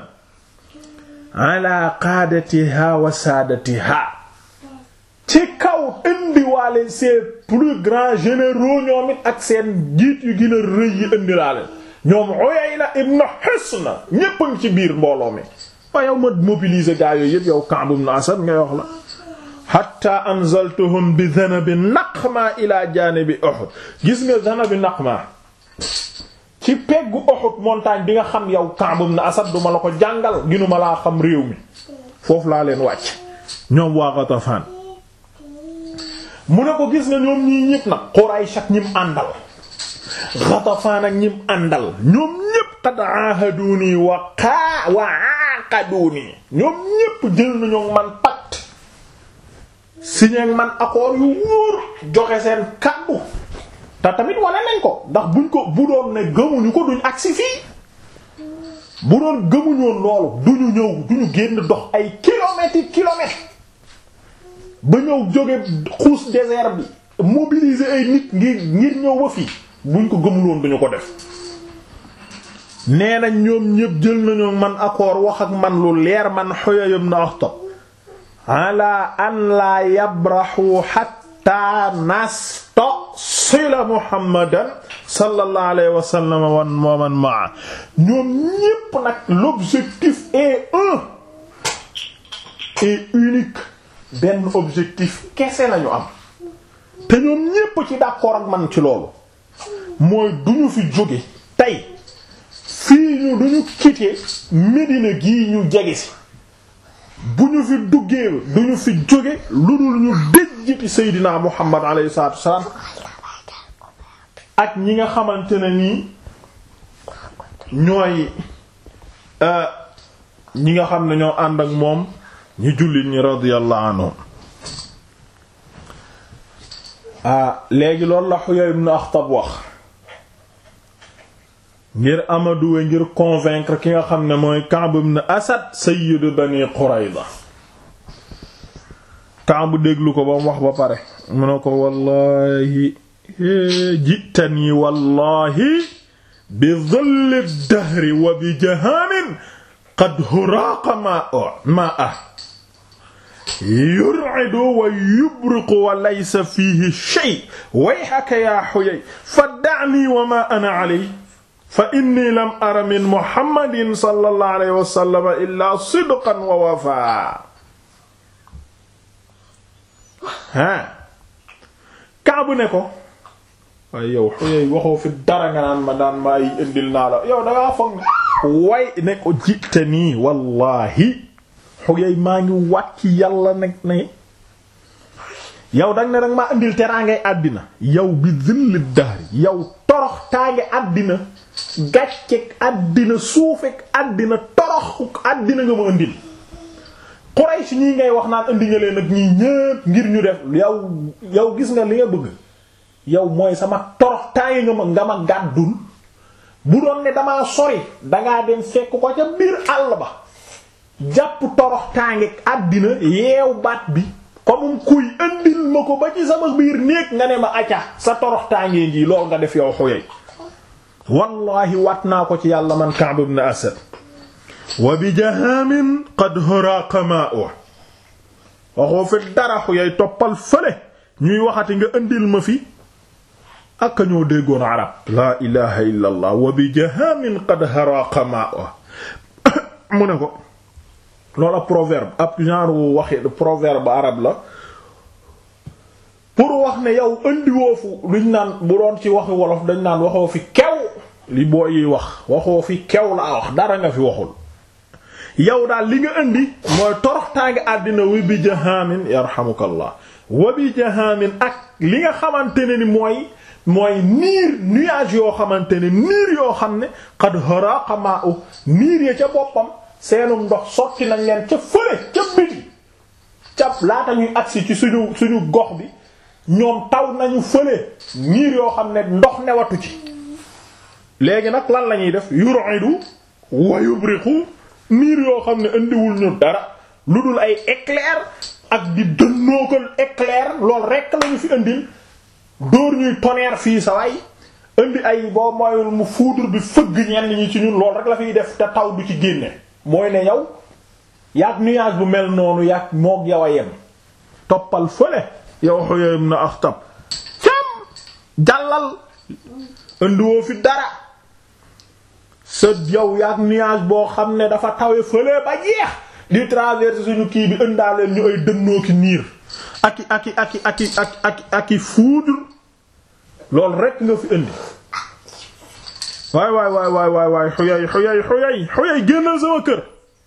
ala qaadatiha wa saadatiha ci kaw indiwaale ses plus grands généraux ñoom it ak seen jiit yu gën a rëy yi indilaale ñoom Uyayna ibn Hisn ñépp a ngi ci biir mbooloo mi wa yow ma mobiliser gaa yooyu yépp yow Ka'b ibn Asad ngay wax la hatta anzaltuhum bi dhanabi naqma ila janibi Uhud gis nga dhanabi naqma ci peggu Uhud montagne bi nga xam yow Ka'b ibn Asad duma la ko jàngal ginuma laa xam réew mi foofu laa leen wàcc ñoom waa Ghatafan mu ne ko gis nga ñoom ñii ñépp nag Quraysh ak ñim àndal Ghatafan ak ñim àndal ñoom ñépp qad ahaduni wa qaa wa aqaduni ñoom ñépp jël nañu man pacte signé man accord yu wóor joxe seen kàddu te tamit wane nañ ko ndax buñ ko bu doon ne gëmuñu ko duñ agsi fii bu doon gëmuñoon loolu duñu ñëw duñu génn dox ay kilomètres yi kilomètres ba ñëw jóge xuus désert bi mobiliser ay nit ngir ngir ñëw ba fii buñ ko gëmuloon duñu ko def nee nañ ñoom ñépp jël nañu man accord wax ak man lu leer man Huyay ibn Akhtab ala an la yabrahu hatta nastasila Muhammadan sallallahu alayhi wa sallam wa man ma'a ñoom ñépp nag l'objectif est un et unique benn objectif kese lañu am te ñoom ñépp ci d'accord ak man ci loolu mooy duñu fi jóge tey fii ñu duñu quitter Médina gii ñu jege si bu ñu fi duggee duñu fi jóge lu dul ñu déjjiti Seydina Muhammad alayhi salaatu wassalaam ak ñi nga xamante ne nii ñooy ñi nga xam ne ñoo ànd ak moom ñu jullit ñi radiyallahu anhum ah léegi loolu la Huyay ibn Akhtab wax ngir amaduwe ngir convaincre ki nga xam ne mooy Ka'b ibn Asad sayyidu bani Qurayza Ka'b déglu ko ba mu wax ba pare mu ne ko wallahi jitani wallahi bi dhilli dahri wa bi jahamin qad huraqa ma'a yur'idu wa yubriqu wa laysa fihi shay wayhaka ya Huyay fad'ani wa ma ana alayhi fa inni lam ara min muhammadin sallallahu alayhi wa sallam illa sidqan wa wafaa ah Kaabu ne ko waaye yow Huyay waxoo fi dara nga naan ma daan ma ay indil naa la yow dangaa foog ne way ne ko jite nii wallahi xuyay maa ngi wat ci yàlla nag ne yow dang ne danga maa indil teraangay àddina yow bi zilli dahri yow torox taange àddina gàcceeg àddina suufeeg àddina torox àddina nga ma indil Quraysh ñii ngay wax naan indi nga leen ak ñii ñépp ngir ñu def yow yow gis nga li nga bëgg yow mooy sama torox taange nga ma nga ma gàddul bu doon ne damaa sori dangaa dem fekk ko ca biir àll ba jàpp torox taange àddina yeew baat bi comme kuy indil ma ko ba ci sama biir néeg nga ne ma acca sa torox taangee ngi lool nga def yow xuyay wallahi wat naa ko ci yàlla man Ka'b ibn Asad wa bi jahamin qad haraqa ma'u waxoo fi dara xuyay toppal fële ñuy waxati nga indil ma fi ak ñoo déggoon arab laa ilaha illa allah wa bi jahamin qad haraqa ma'u mu ne ko loolu ab proverbe ab genre waxi proverbe arab la pour wax ne yow indiwoo fu luñ naan bu doon ci waxi wolof dañ naan waxoo fi kew li boo yi wax waxoo fi kew laa wax dara nga fi waxul yow daal li nga indi mooy toroxtaange àddina wi bi jahamin yarhamukallah wa bi jahamin ak li nga xamante ne ni mooy mooy niir nuage yoo xamante ne niir yoo xam ne qad haraqa ma'u niir ya ca boppam seenum ndox sotti nañ leen ca fële ca biti ca laata ñuy agsi ci suñu suñu gox bi ñoom taw nañu fële niir yoo xam ne ndox newatu ci léegi nag lan la ñuy def yur'idu wa yubriqu niir yoo xam ne indiwul ñu dara lu dul ay éclair ak di dënnookal éclair loolu rekk lañu fi indil dóor ñuy tonnerre fii sa waay indi ay boo moyul mu foudre bi fëgg ñenn ñi ci ñun loolu rek la fiy def te taw du ci génne mooy ne yow yaag nuage bu mel noonu yaag moog yow a yem toppal fële yow Huyay ibn Akhtab cam jàllal indiwoo fi dara sa yow yaag nuage boo xam ne dafa tawe fële ba jeex di traverser suñu kii bi indaaleen ñu ay dënnoo ki niir aki aki aki aki aki aki aki foudre loolu rek nga fi indi waay waay waay waay waay waay xuyay xuyay xuyay xuyay génnal sama kër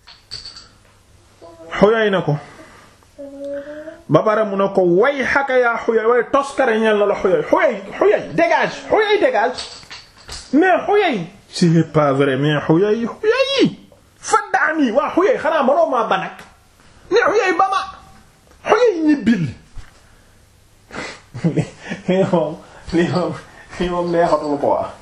xuyay na ko ba pare mu ne ko way xaka yaa xuyay way toskare ñeel na la xuyay xuyay xuyay dégage xuyay dégage mais xuyay c'est pas vrai mais xuyay xuyay faddaani waa xuyay xanaa manoo maa banak mais xuyay ba ma xuyay ñibbil lii moom lii moom lii moom neexatul ko waa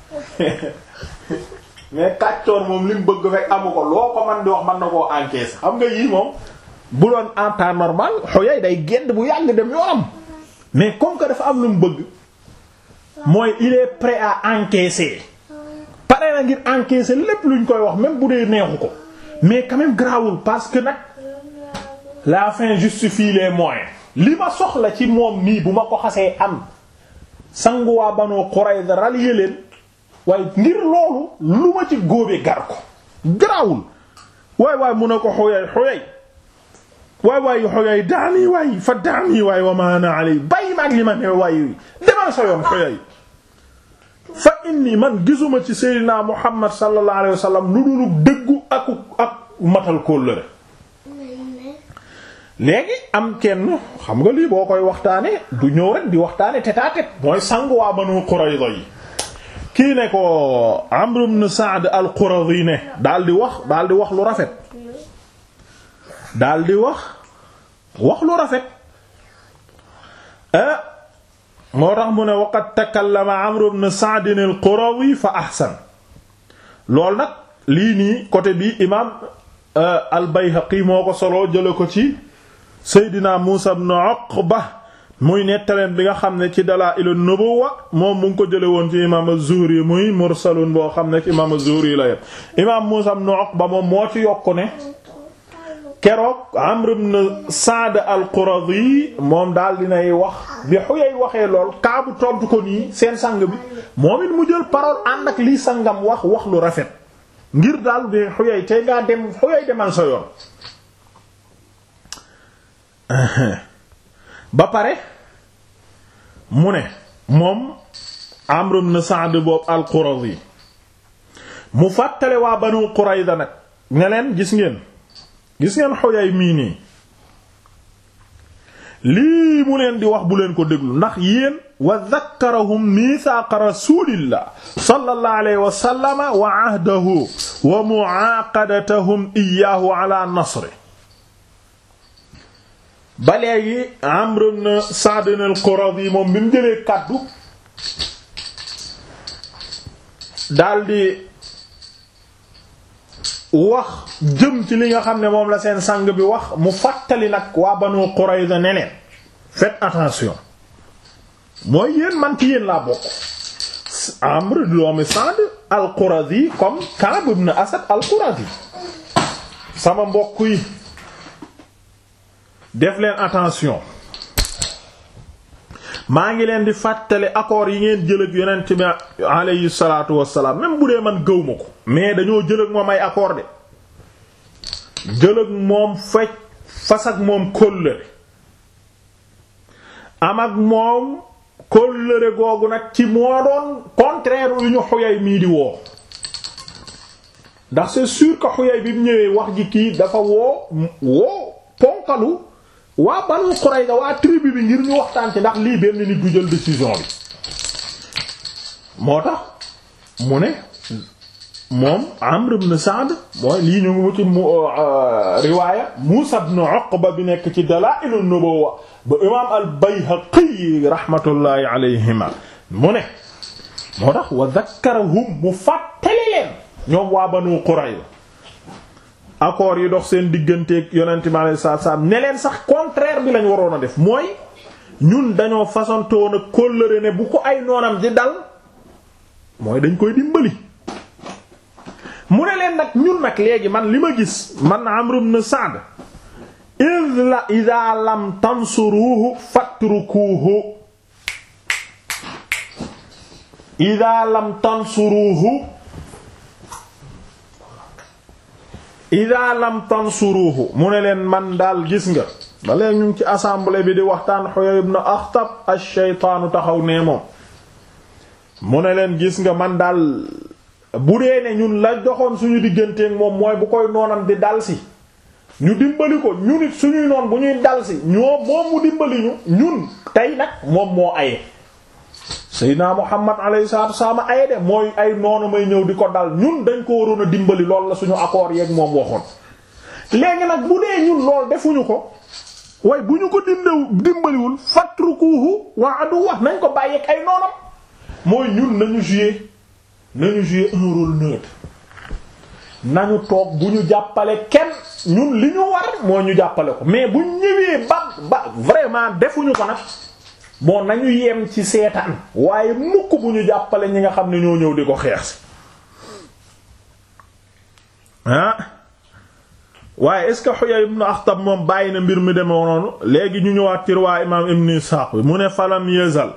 mais kàccoor moom li mu bëgg fekk amu ko loo ko man di wax mën na koo encaisser xam nga yii moom bu doon en temps normal xoyay day gedd bu yàgg dem yoonam mais comme que dafa am lu mu bëgg mooy il est prêt à encaisser pare na ngir encaisser lépp luñ koy wax même bu dee neexu ko mais quand même grawul parce que nag la fin justifie les moyens li ma soxla ci moom nii bu ma ko xasee am sanguwaa Banu Qurayza rallier leen waaye ngir loolu lu ma ci góobe gar ko garaawul waay waay mun a ko xoyay xoyay waay waay xoyay daani waay fa daani waay wa ma ana alay bàyyi maag li ma ne waay demal sa yoon xoyay fa inni man gisuma ci Seydina Muhammad sallallahu alayhi wa sallam lu dul dëggu ak ak matal kóllëre léegi am kenn xam nga lii boo koy waxtaane du ñëw rek di waxtaane tête à tête mooy sangu waa Banu Qurayza yi kii ne ko Amr ibn Sa'd al-Quradi ne daal di wax daal di wax lu rafet daal di wax wax lu rafet ah moo tax mu ne waqad takallama Amr ibn Sa'd al-Quradi fa ahsan loolu nag lii nii côté bi imaam al-Bayhaqi moo ko solo jële ko ci Seydina Muusa ibn Uqba muy nettaleen bi nga xam ne ci Dalaa'il an-Nubuwwa moom mu ngi ko jële woon ci imaam az-Zuhri muy mursalun boo xam ne ci imaam az-Zuhri la yem imaam Muusa ibn Uqba moom moo ci yokku ne keroog Amr ibn Sa'd al-Quradi moom daal dinay wax bi Huyay waxee lool Kaabu tontu ko nii seen sang bi moom it mu jël parole ànd ak lii sangam wax wax lu rafet ngir daal bi Huyay tey ngaa dem Huyay demal sa yoon ba pare mu ne moom Amr ibn Sa'd boobu al-Quradi mu fàttale waa Banu Qurayza nag ne leen gis ngeen gis ngeen Huyay mii nii lii mu leen di wax bu leen ko déglu ndax yéen wa zakkarahum mithaaqa rasulillah sallallahu alayhi wa sallama wa ahdahu wa mu'aqadatahum iyyahu ala nasri ba léegi Amr ibn Sa'd al-Quradi moom bi mu jëlee kàddu daldi wax jëm ci li nga xam ne moom la seen sang bi wax mu fàttali nag waa Banu Qurayza ne leen faites attention mooy yéen man ci yéen laa bokk Amr doomi Sa'd al-Quradi comme Ka'b ibn Asad al-Quradi sama mbokk yi def leen attention maa ngi leen di fàttali accords yi ngeen jël ak yonent bi alayhi salaatu wassalaam même bu dee man gëw ma ko mais dañoo jël ak moom ay accords de jël ak moom fecc fas ak moom kóllëre am ak moom kóllëre googu nag ci moo doon contraire yu ñu xuyay mii di woo ndax c'est sûr que xuyay bi mu ñëwee wax ji kii dafa woo woo ponkalu waa Banu Qurayza waa tribu bi ngir ñu waxtaan ci ndax lii benn nit du jël décision bi moo tax mu ne moom Amr ibn Sa'd mooy lii ñu ngi ci mu riwaaya Muusa ibn Uqba bi nekk ci Dalaa'il an-Nubuwwa ba imaam al-Bayhaqi rahmatullahi alayhima mu ne moo tax wa zakkarahum mu fàttali leen ñoom waa Banu Qurayza accords yi dox seen digganteeg yonent bi alayhi salaatu salaam ne leen sax contraire bi lañ waroon a def mooy ñun dañoo façontoon a kóllëre ne bu ko ay noonam di dal mooy dañ koy dimbali. mu ne leen nag ñun nag léegi man li ma gis man Amr ibn Sa'd id la idha lam tansuruhu fatrukuhu idha lam tansuruhu ida lam tansuruhu mu ne leen man daal gis nga ba léegi ñu ngi ci assemblée bi di waxtaan Huyay ibn Akhtab ash-shaytaanu taxaw nee moom mu ne leen gis nga man daal bu dee ne ñun la doxoon suñu digganteeg moom mooy bu koy noonam di dal si ñu dimbali ko ñu nit suñuy noon bu ñuy dal si ñoo moom mu dimbali ñu ñun tey nag moom moo aye Seydina Muhammad alayhi salaatu wasallam ay de mooy ay noonu may ñëw di ko dal ñun dañ ko waroon a dimbali lool la suñu accord yeeg moom waxoon léegi nag bu dee ñun lool defuñu ko waaye bu ñu ko dimbaw dimbaliwul fatrukuhu wa adu wax nañ ko bàyyeeg ay noonam mooy ñun nañu jouer nañu jouer un rôle neutre nañu toog bu ñu jàppale kenn ñun li ñu war moo ñu jàppale ko mais bu ñëwee ba ba vraiment defuñu ko nag bon nañu yem ci seetaan waaye mukk bu ñu jàppale ñi nga xam ne ñoo ñëw di ko xeex si ah waaye est-ce que Huyay ibn Akhtab moom bàyyi na mbir mi deme noonu léegi ñu ñëwaat ci riwaa imaam Ibn Ishaq bi mu ne falam yazal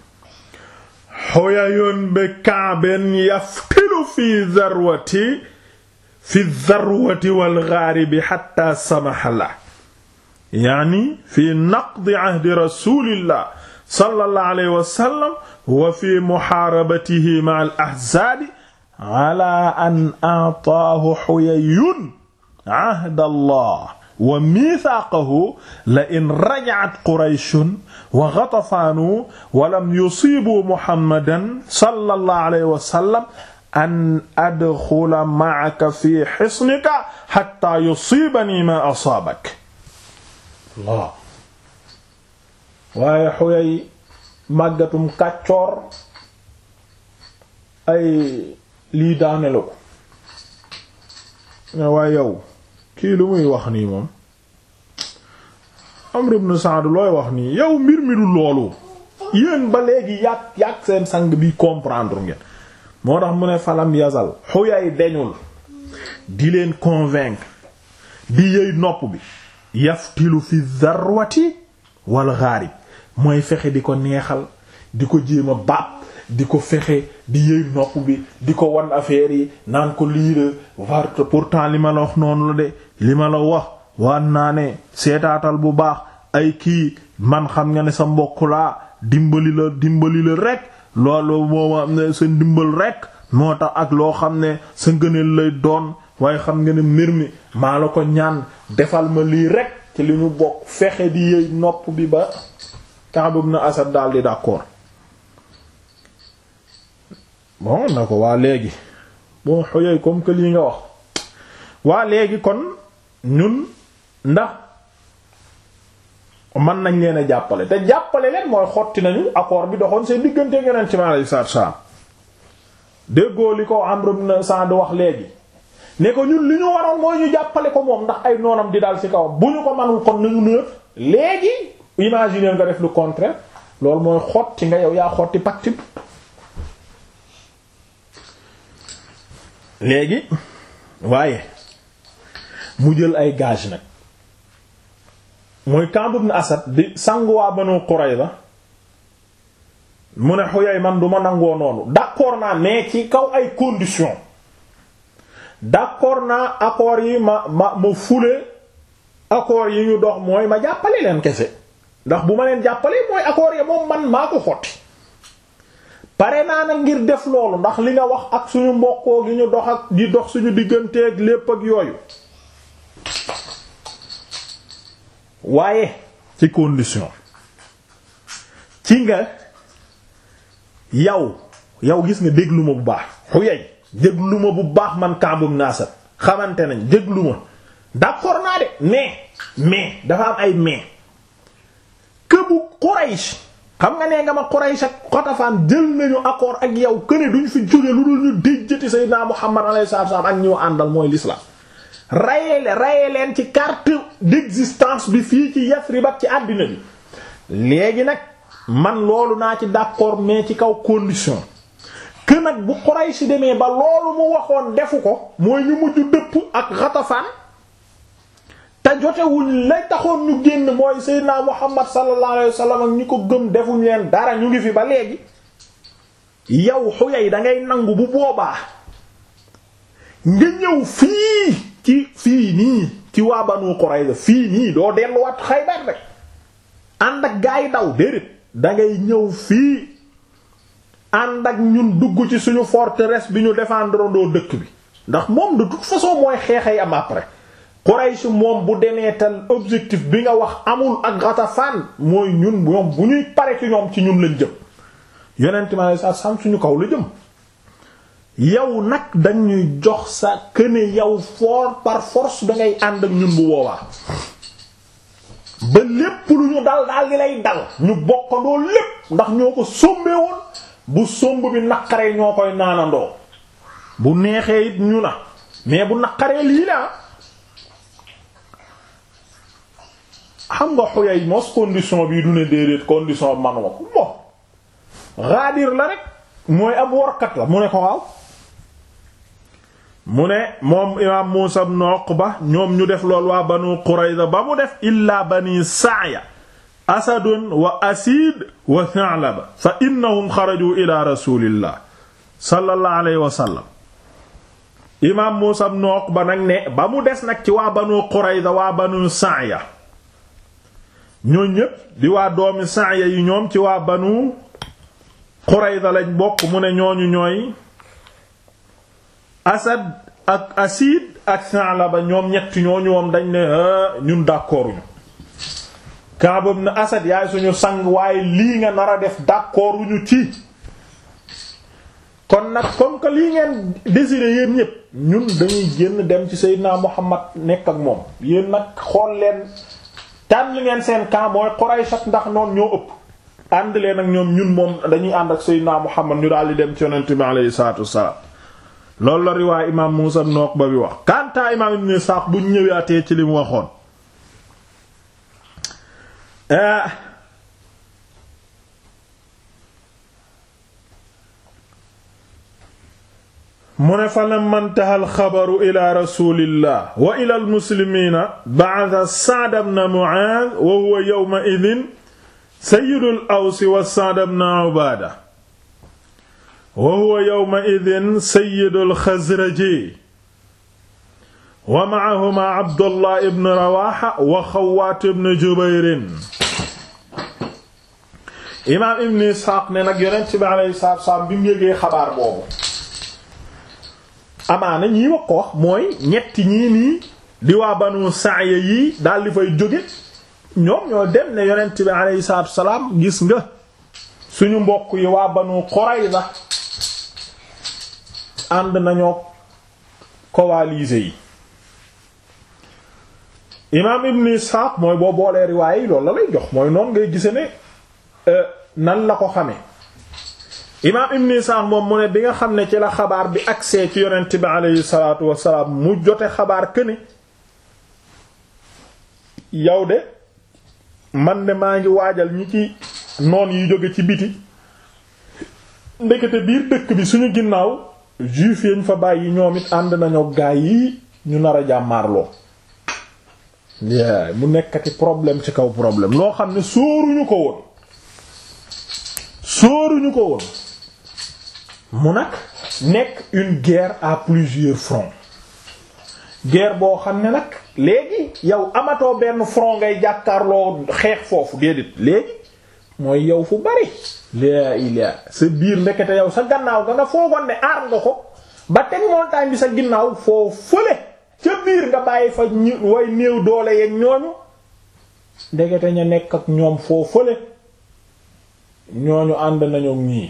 Huyayun bi Ka'bin yaftilu fi zarwati fi zarwati wal ghaaribi hatta samaha la yaani fi naqdi ahdi rasulillah sallallahu alayhi wa sallam wa fi muhaarabatihi ma'a al-ahzaabi ala an a'taahu Huyayyun ahda Allah wa miithaaqahu la in raja'at Qurayshun wa Ghatafaan wa lam yusiibuu Muhammadan sallallahu alayhi wa sallam an adxula ma'aka fi hisnika hattaa yusiibanii maa asaabak Allah waaye xuyay màggatum kàccoor ay lii daane la ko waaye yow kii lu muy wax nii moom Amr ibn Sa'd looy wax nii yow mbir mi du loolu yéen ba léegi yàq yàq seen sang bi comprendre ngeen moo tax mu ne falam yazal xuyay deñul di leen convaincre di yëy nopp bi yaftilu fi zarwati wal gharib mooy fexe di ko neexal di ko jéem a baab di ko fexe di yëy nopp bi di ko wan affaire yi naan ko lii la war pourtant li ma la wax noonu la de li ma la wax waan naa ne seetaatal bu baax ay kii man xam nga ne sa mbokk laa dimbali la dimbali la rek loolu mooma sa ndimbal rek moo tax ak loo xam ne sa ngëneel lay doon waaye xam nga ne mbir mi maa la ko ñaan defal ma lii rek ci li ñu bokk fexe di yëy nopp bi ba Ka'b ibn Asad daal di d'accord bon na ko waa léegi bon xoyoy comme que lii nga wax waa léegi kon ñun ndax mën nañ leen a jàppale te jàppale leen mooy xotti nañu accord bi doxoon seen diggante Yonent mi alayhi salaatu salaam déggoo li ko Amr ibn Sa'd wax léegi ne ko ñun li ñu waroon mooy ñu jàppale ko moom ndax ay noonam di dal ci kaw bu ñu ko manul kon nañu nëb léegi imaginer nga def lu contraire loolu mooy xotti nga yow yaa xotti pacte bi léegi waaye mu jël ay gage nag mooy Ka'b ibn Asad di sanguwaa Banu Qurayza mu ne Huyay man du ma nangoo noonu d'accord naa mais ci kaw ay conditions d'accord naa accords yi ma ma ma fule accords yi ñu dox mooy ma jàppale leen kese ndax bu ma leen jàppale mooy accords yi moom man maa ko xotti pare naa nag ngir def loolu ndax li nga wax ak suñu mbokkoo gi ñu dox ak di dox suñu digganteeg lépp ak yooyu waaye ci condition ci nga yow yow gis nga déglu ma bu baax Huyay déglu ma bu baax man Ka'b ibn Asad xamante nañ déglu ma d'accord naa de mais mais dafa am ay mais que bu Quraysh xam nga nee nga ma Quraysh ak Xatafaan jël nañu accord ak yow que ne duñ fi jóge lu dul ñu déjjati Sayyidina Muhammad alayhi salaam ak ñoo àndal mooy l'islam rayee rayee leen ci carte d'existence bi fii ci Yasrib ak ci àddina bi léegi nag man loolu naa ci d'accord mais ci kaw condition que nag bu Quraysh demee ba loolu mu waxoon defu ko mooy ñu mujj dëpp ak Ghatafan te jotewuñ lay taxoon ñu génn mooy Seydina Muhammad sallallahu alayhi wasallam ak ñi ko gëm defuñ leen dara ñu ngi fi ba léegi yow Huyay da ngay nangu bu boobaa nga ñëw fii ci fii nii ci waa Banu Qurayza fii nii doo delluwaat Xaybar rek ànd ak gaa yi daw déedéet dangay ñëw fii ànd ak ñun dugg ci suñu forteresse bi ñu défendre doo dëkk bi ndax moom de toute façon mooy xeexay am après Quraysh moom bu demee tal objectif bi nga wax amul ak Ghatafan mooy ñun ñoom bu ñuy pare ci ñoom ci ñun lañ jëm yonent ma lay sa sam suñu kaw la jëm yow nag dañuy jox sa këne yow for par force dangay ànd ak ñun bu boobaa ba lépp lu ñu dal daal di lay dal ñu bokkandoo lépp ndax ñoo ko sombee woon bu somb bi naqaree ñoo koy naanandoo bu neexee it ñu na mais bu naqaree lii la xam nga xoyay mos condition bii du ne déedéet condition manuma ko bon raadir la rek mooy ab workat la mu ne ko waaw mu ne moom imaam Muusa ibn Uqba ñoom ñu def lool waa Banu Qurayza ba mu def illaa bani Sa'ya asadun wa asiid wa Tha'laba fa innahum xaraju ila rasulillah sallallahu alayhi wa sallam imaam Muusa ibn Uqba nag ne ba mu des nag ci waa Banu Qurayza waa Banu Sa'ya ñoo ñépp di waa doomi Sa'ya yi ñoom ci waa Banu Qurayza lañ bokk mu ne ñooñu ñooy Asad ak Asid ak Sa'laba ñoom ñetti ñooñu moom dañ ne ñun d'accorduñu Ka'b ibn Asad yaay suñu sang waaye lii nga nar a def d'accorduñu ci kon nag comme que lii ngeen décider yéen ñépp ñun dañuy génn dem ci Seydina Muhammad nekk ak moom yéen nag xool leen tànn ngeen seen camp mooy Quraysh ak ndax noonu ñoo ëpp ànd leen ak ñoom ñun moom dañuy ànd ak Seydina Muhammad ñu daal di dem ci yonent bi alayhi salaatu wassalaam loolu la riwaay imaam Muusa ibn Uqba bi wax kantaa imaam Ibn Isaaq bu ñëwaatee ci li mu waxoon mu ne fa lamma intaha alxabaru ila rasulillah wa ila almuslimiina ba'atha Sa'd ibn Mu'aadh wa huwa yawma idhin sayyidul Aws wa Sa'd ibn Ubaada wa huwa yawma idhin sayyidul Xazraji wa ma'ahumaa Abdullah ibn Rawaaha wa Xawwaat ibn Jubayr imaam Ibn Isxaaq ne nag Yonent bi alayhi salaatu wa salaam bi mu yëgee xabaar boobu amaana ñii wax ko wax mooy ñetti ñii nii di waa banu Sa'ya yii daal di fay jóge ñoom ñoo dem ne yonent bi alayhi salaatu salaam gis nga suñu mbokk yi waa banu Qurayza ànd nañoo coalisés yi imaam Ibn Ishaq mooy boo boolee riwaaya yi loolu la lay jox mooy noonu ngay gise ne nan la ko xamee imaam Ibn Ishaq moom mu ne bi nga xam ne ci la xabaar bi agsee ci yonent bi alayhi salaatu wassalaam mu jote xabaar këne yow de man de maa ngi waajal ñi ci noon yi jóge ci biti ndekete biir dëkk bi suñu ginnaaw juif yañ fa bàyyi ñoom it ànd nañoo gaay yi ñu nar a jàmmaarloo mu nekkati problème ci kaw problème loo xam ne sóoruñu ko woon sóoruñu ko woon mu nag nekk une guerre à plusieurs fronts guerre boo xam ne nag léegi yow amatoo benn front ngay jàkkaarloo xeex foofu déedéet léegi mooy yow fu bari laa ilaa sa biir ndekete yow sa gannaaw ga nga foogoon ne aar nga ko ba teg montagne bi sa ginnaaw foo fële ca biir nga bàyyi fa ñu way néew doole yeeg ñooñu ndekete ña nekk ak ñoom foo fële ñooñu ànd nañu ñii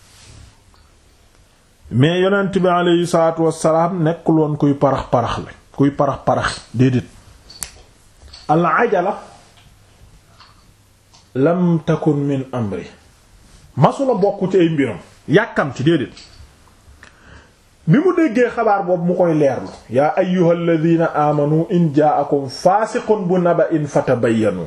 mais yonent bi aleyhi salaatu wassalaam nekkul woon kuy parax parax la kuy parax parax déedéet al ajala lam takun min amri masula bokk ci ay mbiram yàkkam ci déedéet bi mu déggee xabaar boobu mu koy leerlu yaa ayyuhal ladina amanu in ja'akum faasiqun bu naba'in fatabayyanu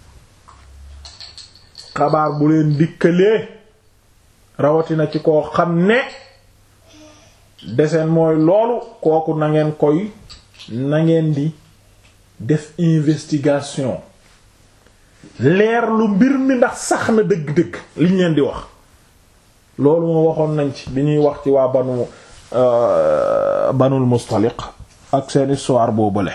xabaar bu leen dikkalee rawatina ci koo xam ne deseen mooy loolu kooku na ngeen koy na ngeen di def investigation leer lu mbir mi ndax sax na dëgg-dëgg liñ leen di wax loolu moo waxoon nañ ci bi ñuy wax ci waa banu banul mustaliq ak seen histoire boobule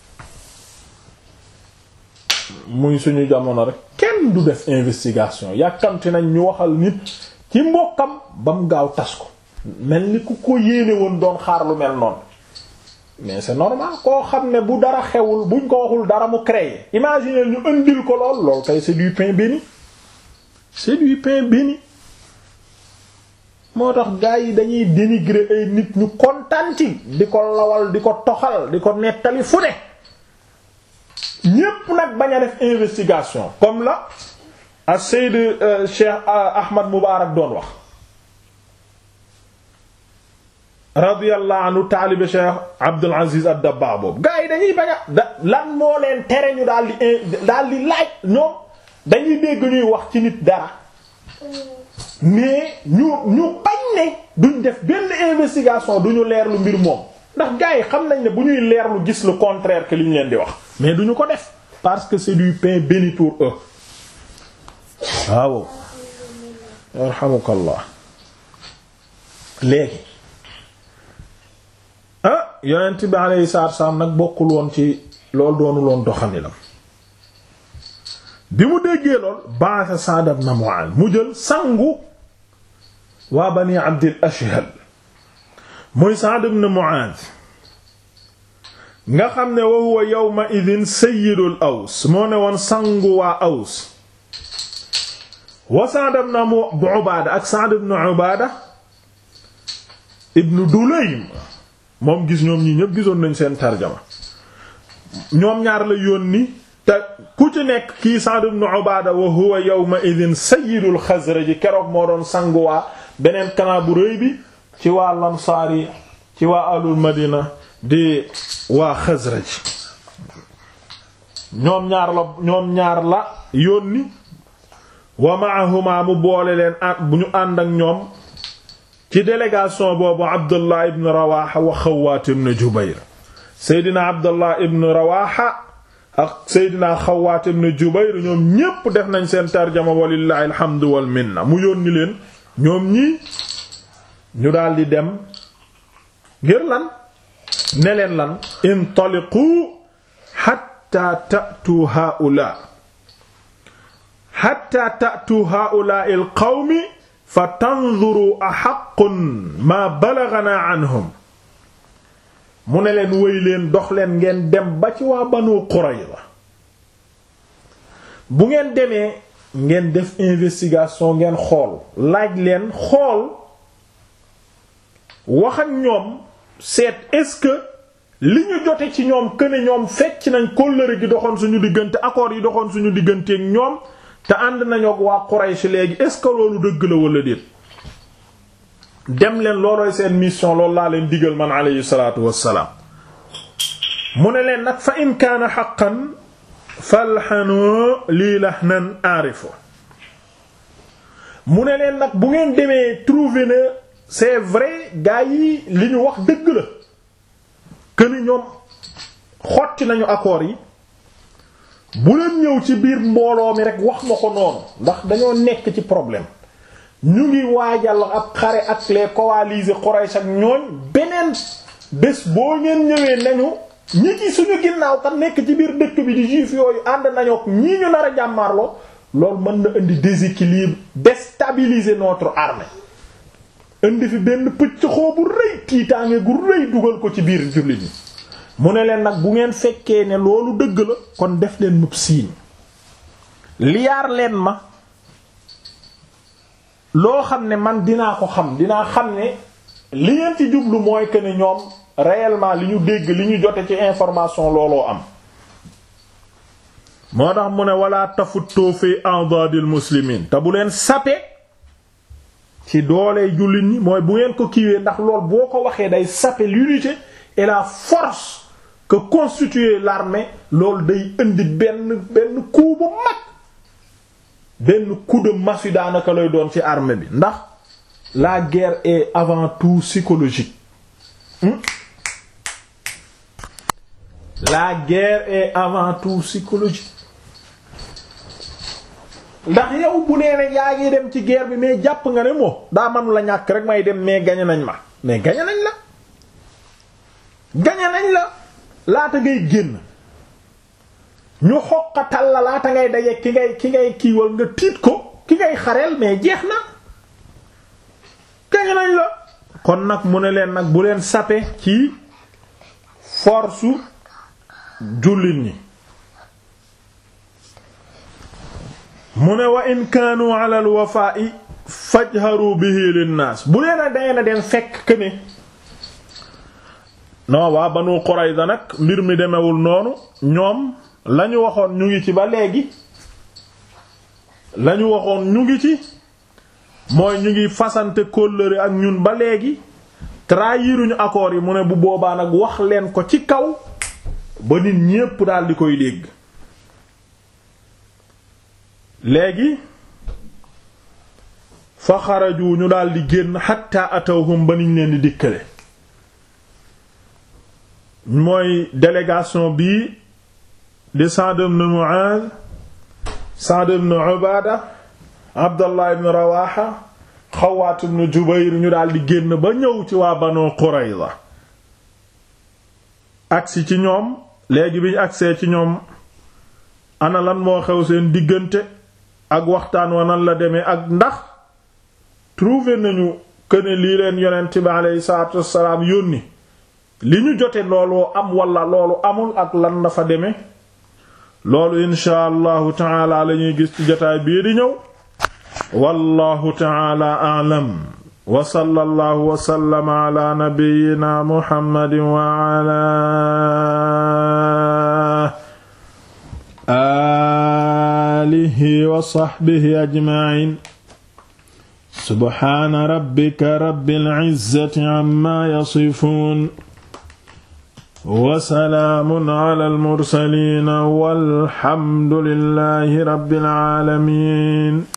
muy suñu jamono rek kenn du def investigation yàkkamti nañ ñu waxal nit ci mbokkam ba mu gaaw tas ko mel ni ku ko yéene woon doon xaar lu mel noonu mais c'est normal koo xam ne bu dara xewul buñ ko waxul dara mu créer imaginer ñu indil ko lool lool kay c'est du pain béni c'est du pain béni moo tax gars yi dañuy dénigrer ay nit ñu kontaan ci di ko lawal di ko toxal di ko nettali fu ne ñépp nag bañ a def investigation comme la a Seyd Cheikh Ahmad Mubarak doon wax radiyallahu anhu taalibe Cheikh Abdul Aziz ad-Dabbagh boobu gars yi dañuy bañ a da lan moo leen tere ñu daal di daal di laaj ñoom dañuy dégg ñuy wax ci nit dara mais ñu ñu bañ ne duñ def benn investigation duñu leerlu mbir moom ndax gars yi xam nañ ne bu ñuy leerlu gis le contraire que li ñu leen di wax mais duñu ko def parce que c'est du pain béni pour eux waaw yarhamukallah léegi ah yonent bi alayhi salaatu wasallam nag bokkul woon ci loolu doonu loon doxalinam bi mu déggee lool ba'atha Sa'd ibn Mu'adh mu jël sangu waa bani Abdil Ashhal muy Sa'd ibn Mu'adh nga xam ne wa huwa yawma idhin sayyidul Aws moo ne woon sangu waa Aws wa Sa'd ibn Ubaada ak Sa'd ibn Ubaada ibn Dulaym moom gis ñoom ñii ñépp gisoon nañ seen tarjama ñoom ñaar la yónni te ku ci nekk kii Sa'd ibn Ubaada wa huwa yawma idhin sayyidul Xasraj keroog moo doon sangu waa beneen kanaa bu rëy bi ci waa Ansaar yi ci waa alul Madina di waa Xasraj ñoom ñaar la ñoom ñaar la yónni wa ma'ahuma mu boole leen at bu ñu ànd ak ñoom ci délégation boobu Abdullah ibn Rawaha wa Xawaat ibn Jubayr Seydina Abdullah ibn Rawaha ak Seydina Xawaat ibn Jubayr ñoom ñépp def nañ seen tarjama walillahi alhamdu wal minna mu yónni leen ñoom ñii ñu daldi dem ngir lan ne leen lan intaliqu hatta ta'tu haula hatta ta'tu haula al qawmi fa tanzuru ahaqqun ma balaghana anhum mu ne leen wëy leen dox leen ngeen dem ba ci waa Banu Qurayza bu ngeen demee ngeen def investigation ngeen xool laaj leen xool wax ak ñoom seet est-ce que li ñu jote ci ñoom que ne ñoom fecc nañ kóllëre gi doxoon suñu diggante accords yi doxoon suñu diggante ak ñoom te ànd nañu ak waa Quraysh léegi est-ce que loolu dëgg la wala déet dem leen loolooy seen mission loolu laa leen digal man alayhi salaatu wassalaam mu ne leen nag fa in kaana haqqan falxanoo lii lahnan aarifo mu ne leen nag bu ngeen demee trouver ne c'est vrai gaa yi li ñu wax dëgg la que ni ñoom xotti nañu accords yi bu leen ñëw ci biir mbooloo mi rek wax ma ko noonu ndax dañoo nekk ci problème ñu ngi waajal ab xare ak les coalisés Quraysh ak ñooñ beneen bés boo ngeen ñëwee nañu ñi ci suñu ginnaaw kat nekk ci biir dëkk bi di juif yooyu ànd nañu ak ñii ñu nar a jàmmaarloo loolu mën na indi déséquilibre déstabiliser notre armée indi fi benn pëcc xoo bu rëy tiitaange gu rëy dugal ko ci biir jullit ñi mu ne leen nag bu ngeen fekkee ne loolu dëgg la kon def leen mub siiñ liyaar leen ma loo xam ne man dinaa ko xam dinaa xam ne li ngeen ci jublu mooy que ne ñoom réellement li ñu dégg li ñu jote ci information looloo am moo tax mu ne wala tafutoo fi a'dadil muslimin te bu leen sape ci doole jullit ñi mooy bu ngeen ko kiiwee ndax lool boo ko waxee day sape l'unité et la force que constitue l'armée loolu day indi benn benn coup bu mag benn coup de massue daanaka lay doon ci armée bi ndax la guerre est avant tout psychologique hmm? la guerre est avant tout psychologique ndax yow bu nee ne yaa ngi dem ci guerre bi mais jàpp nga ne moo daa man la ñàkk rek may dem mais gañe nañ ma mais gañe nañ la gañe nañ la laata ngay génn ñu xoqatal la laata ngay daje ki ngay ki ngay kiiwal nga tiit ko ki ngay xareel mais jeex na gañe nañ la kon nag mu ne leen nag bu leen sape ci force jullit ñi mu ne wa in kaanu ala al wafaa'i fajharu bihi linnaas bu leen a dayee na dem fekk que ne non waa Banu Qurayza nag mbir mi demewul noonu ñoom lañu waxoon ñu ngi ci ba léegi lañu waxoon ñu ngi ci mooy ñu ngi fasante kóllëre ak ñun ba léegi trahiruñu accords yi mu ne bu boobaa nag wax leen ko ci kaw ba nit ñépp daal di koy dégg léegi fa xaraju ñu daal di génn xatta atawhum ba niñ leen di dikkale mooy délégation bii di Sa'd ibn Mu'adh Sa'd ibn Ubaada Abdallah ibn Rawaha Xawaat ibn Jubayr ñu daal di génn ba ñëw ci waa Banu Qurayza agsi ci ñoom léegi bi ñu agsee ci ñoom ana lan moo xew seen diggante ak waxtaan wa nan la demee ak ndax trouvé nañu que ne lii leen yonent bi aleyhi salaatu wassalaam yónni li ñu jote looloo am wala loolu amul ak lan la fa demee loolu insha allahu taala la ñuy gis ci jotaay bii di ñëw wallahu taala a'lam wa sallallahu wa sallama ala nabiyyina muhammadin wa ala alihi wa sahbihi ajma'in subhana rabbika rabbil izzati amma yasifun wa salaamun ala al mursaliin walhamdulillahi rabbil aalamiin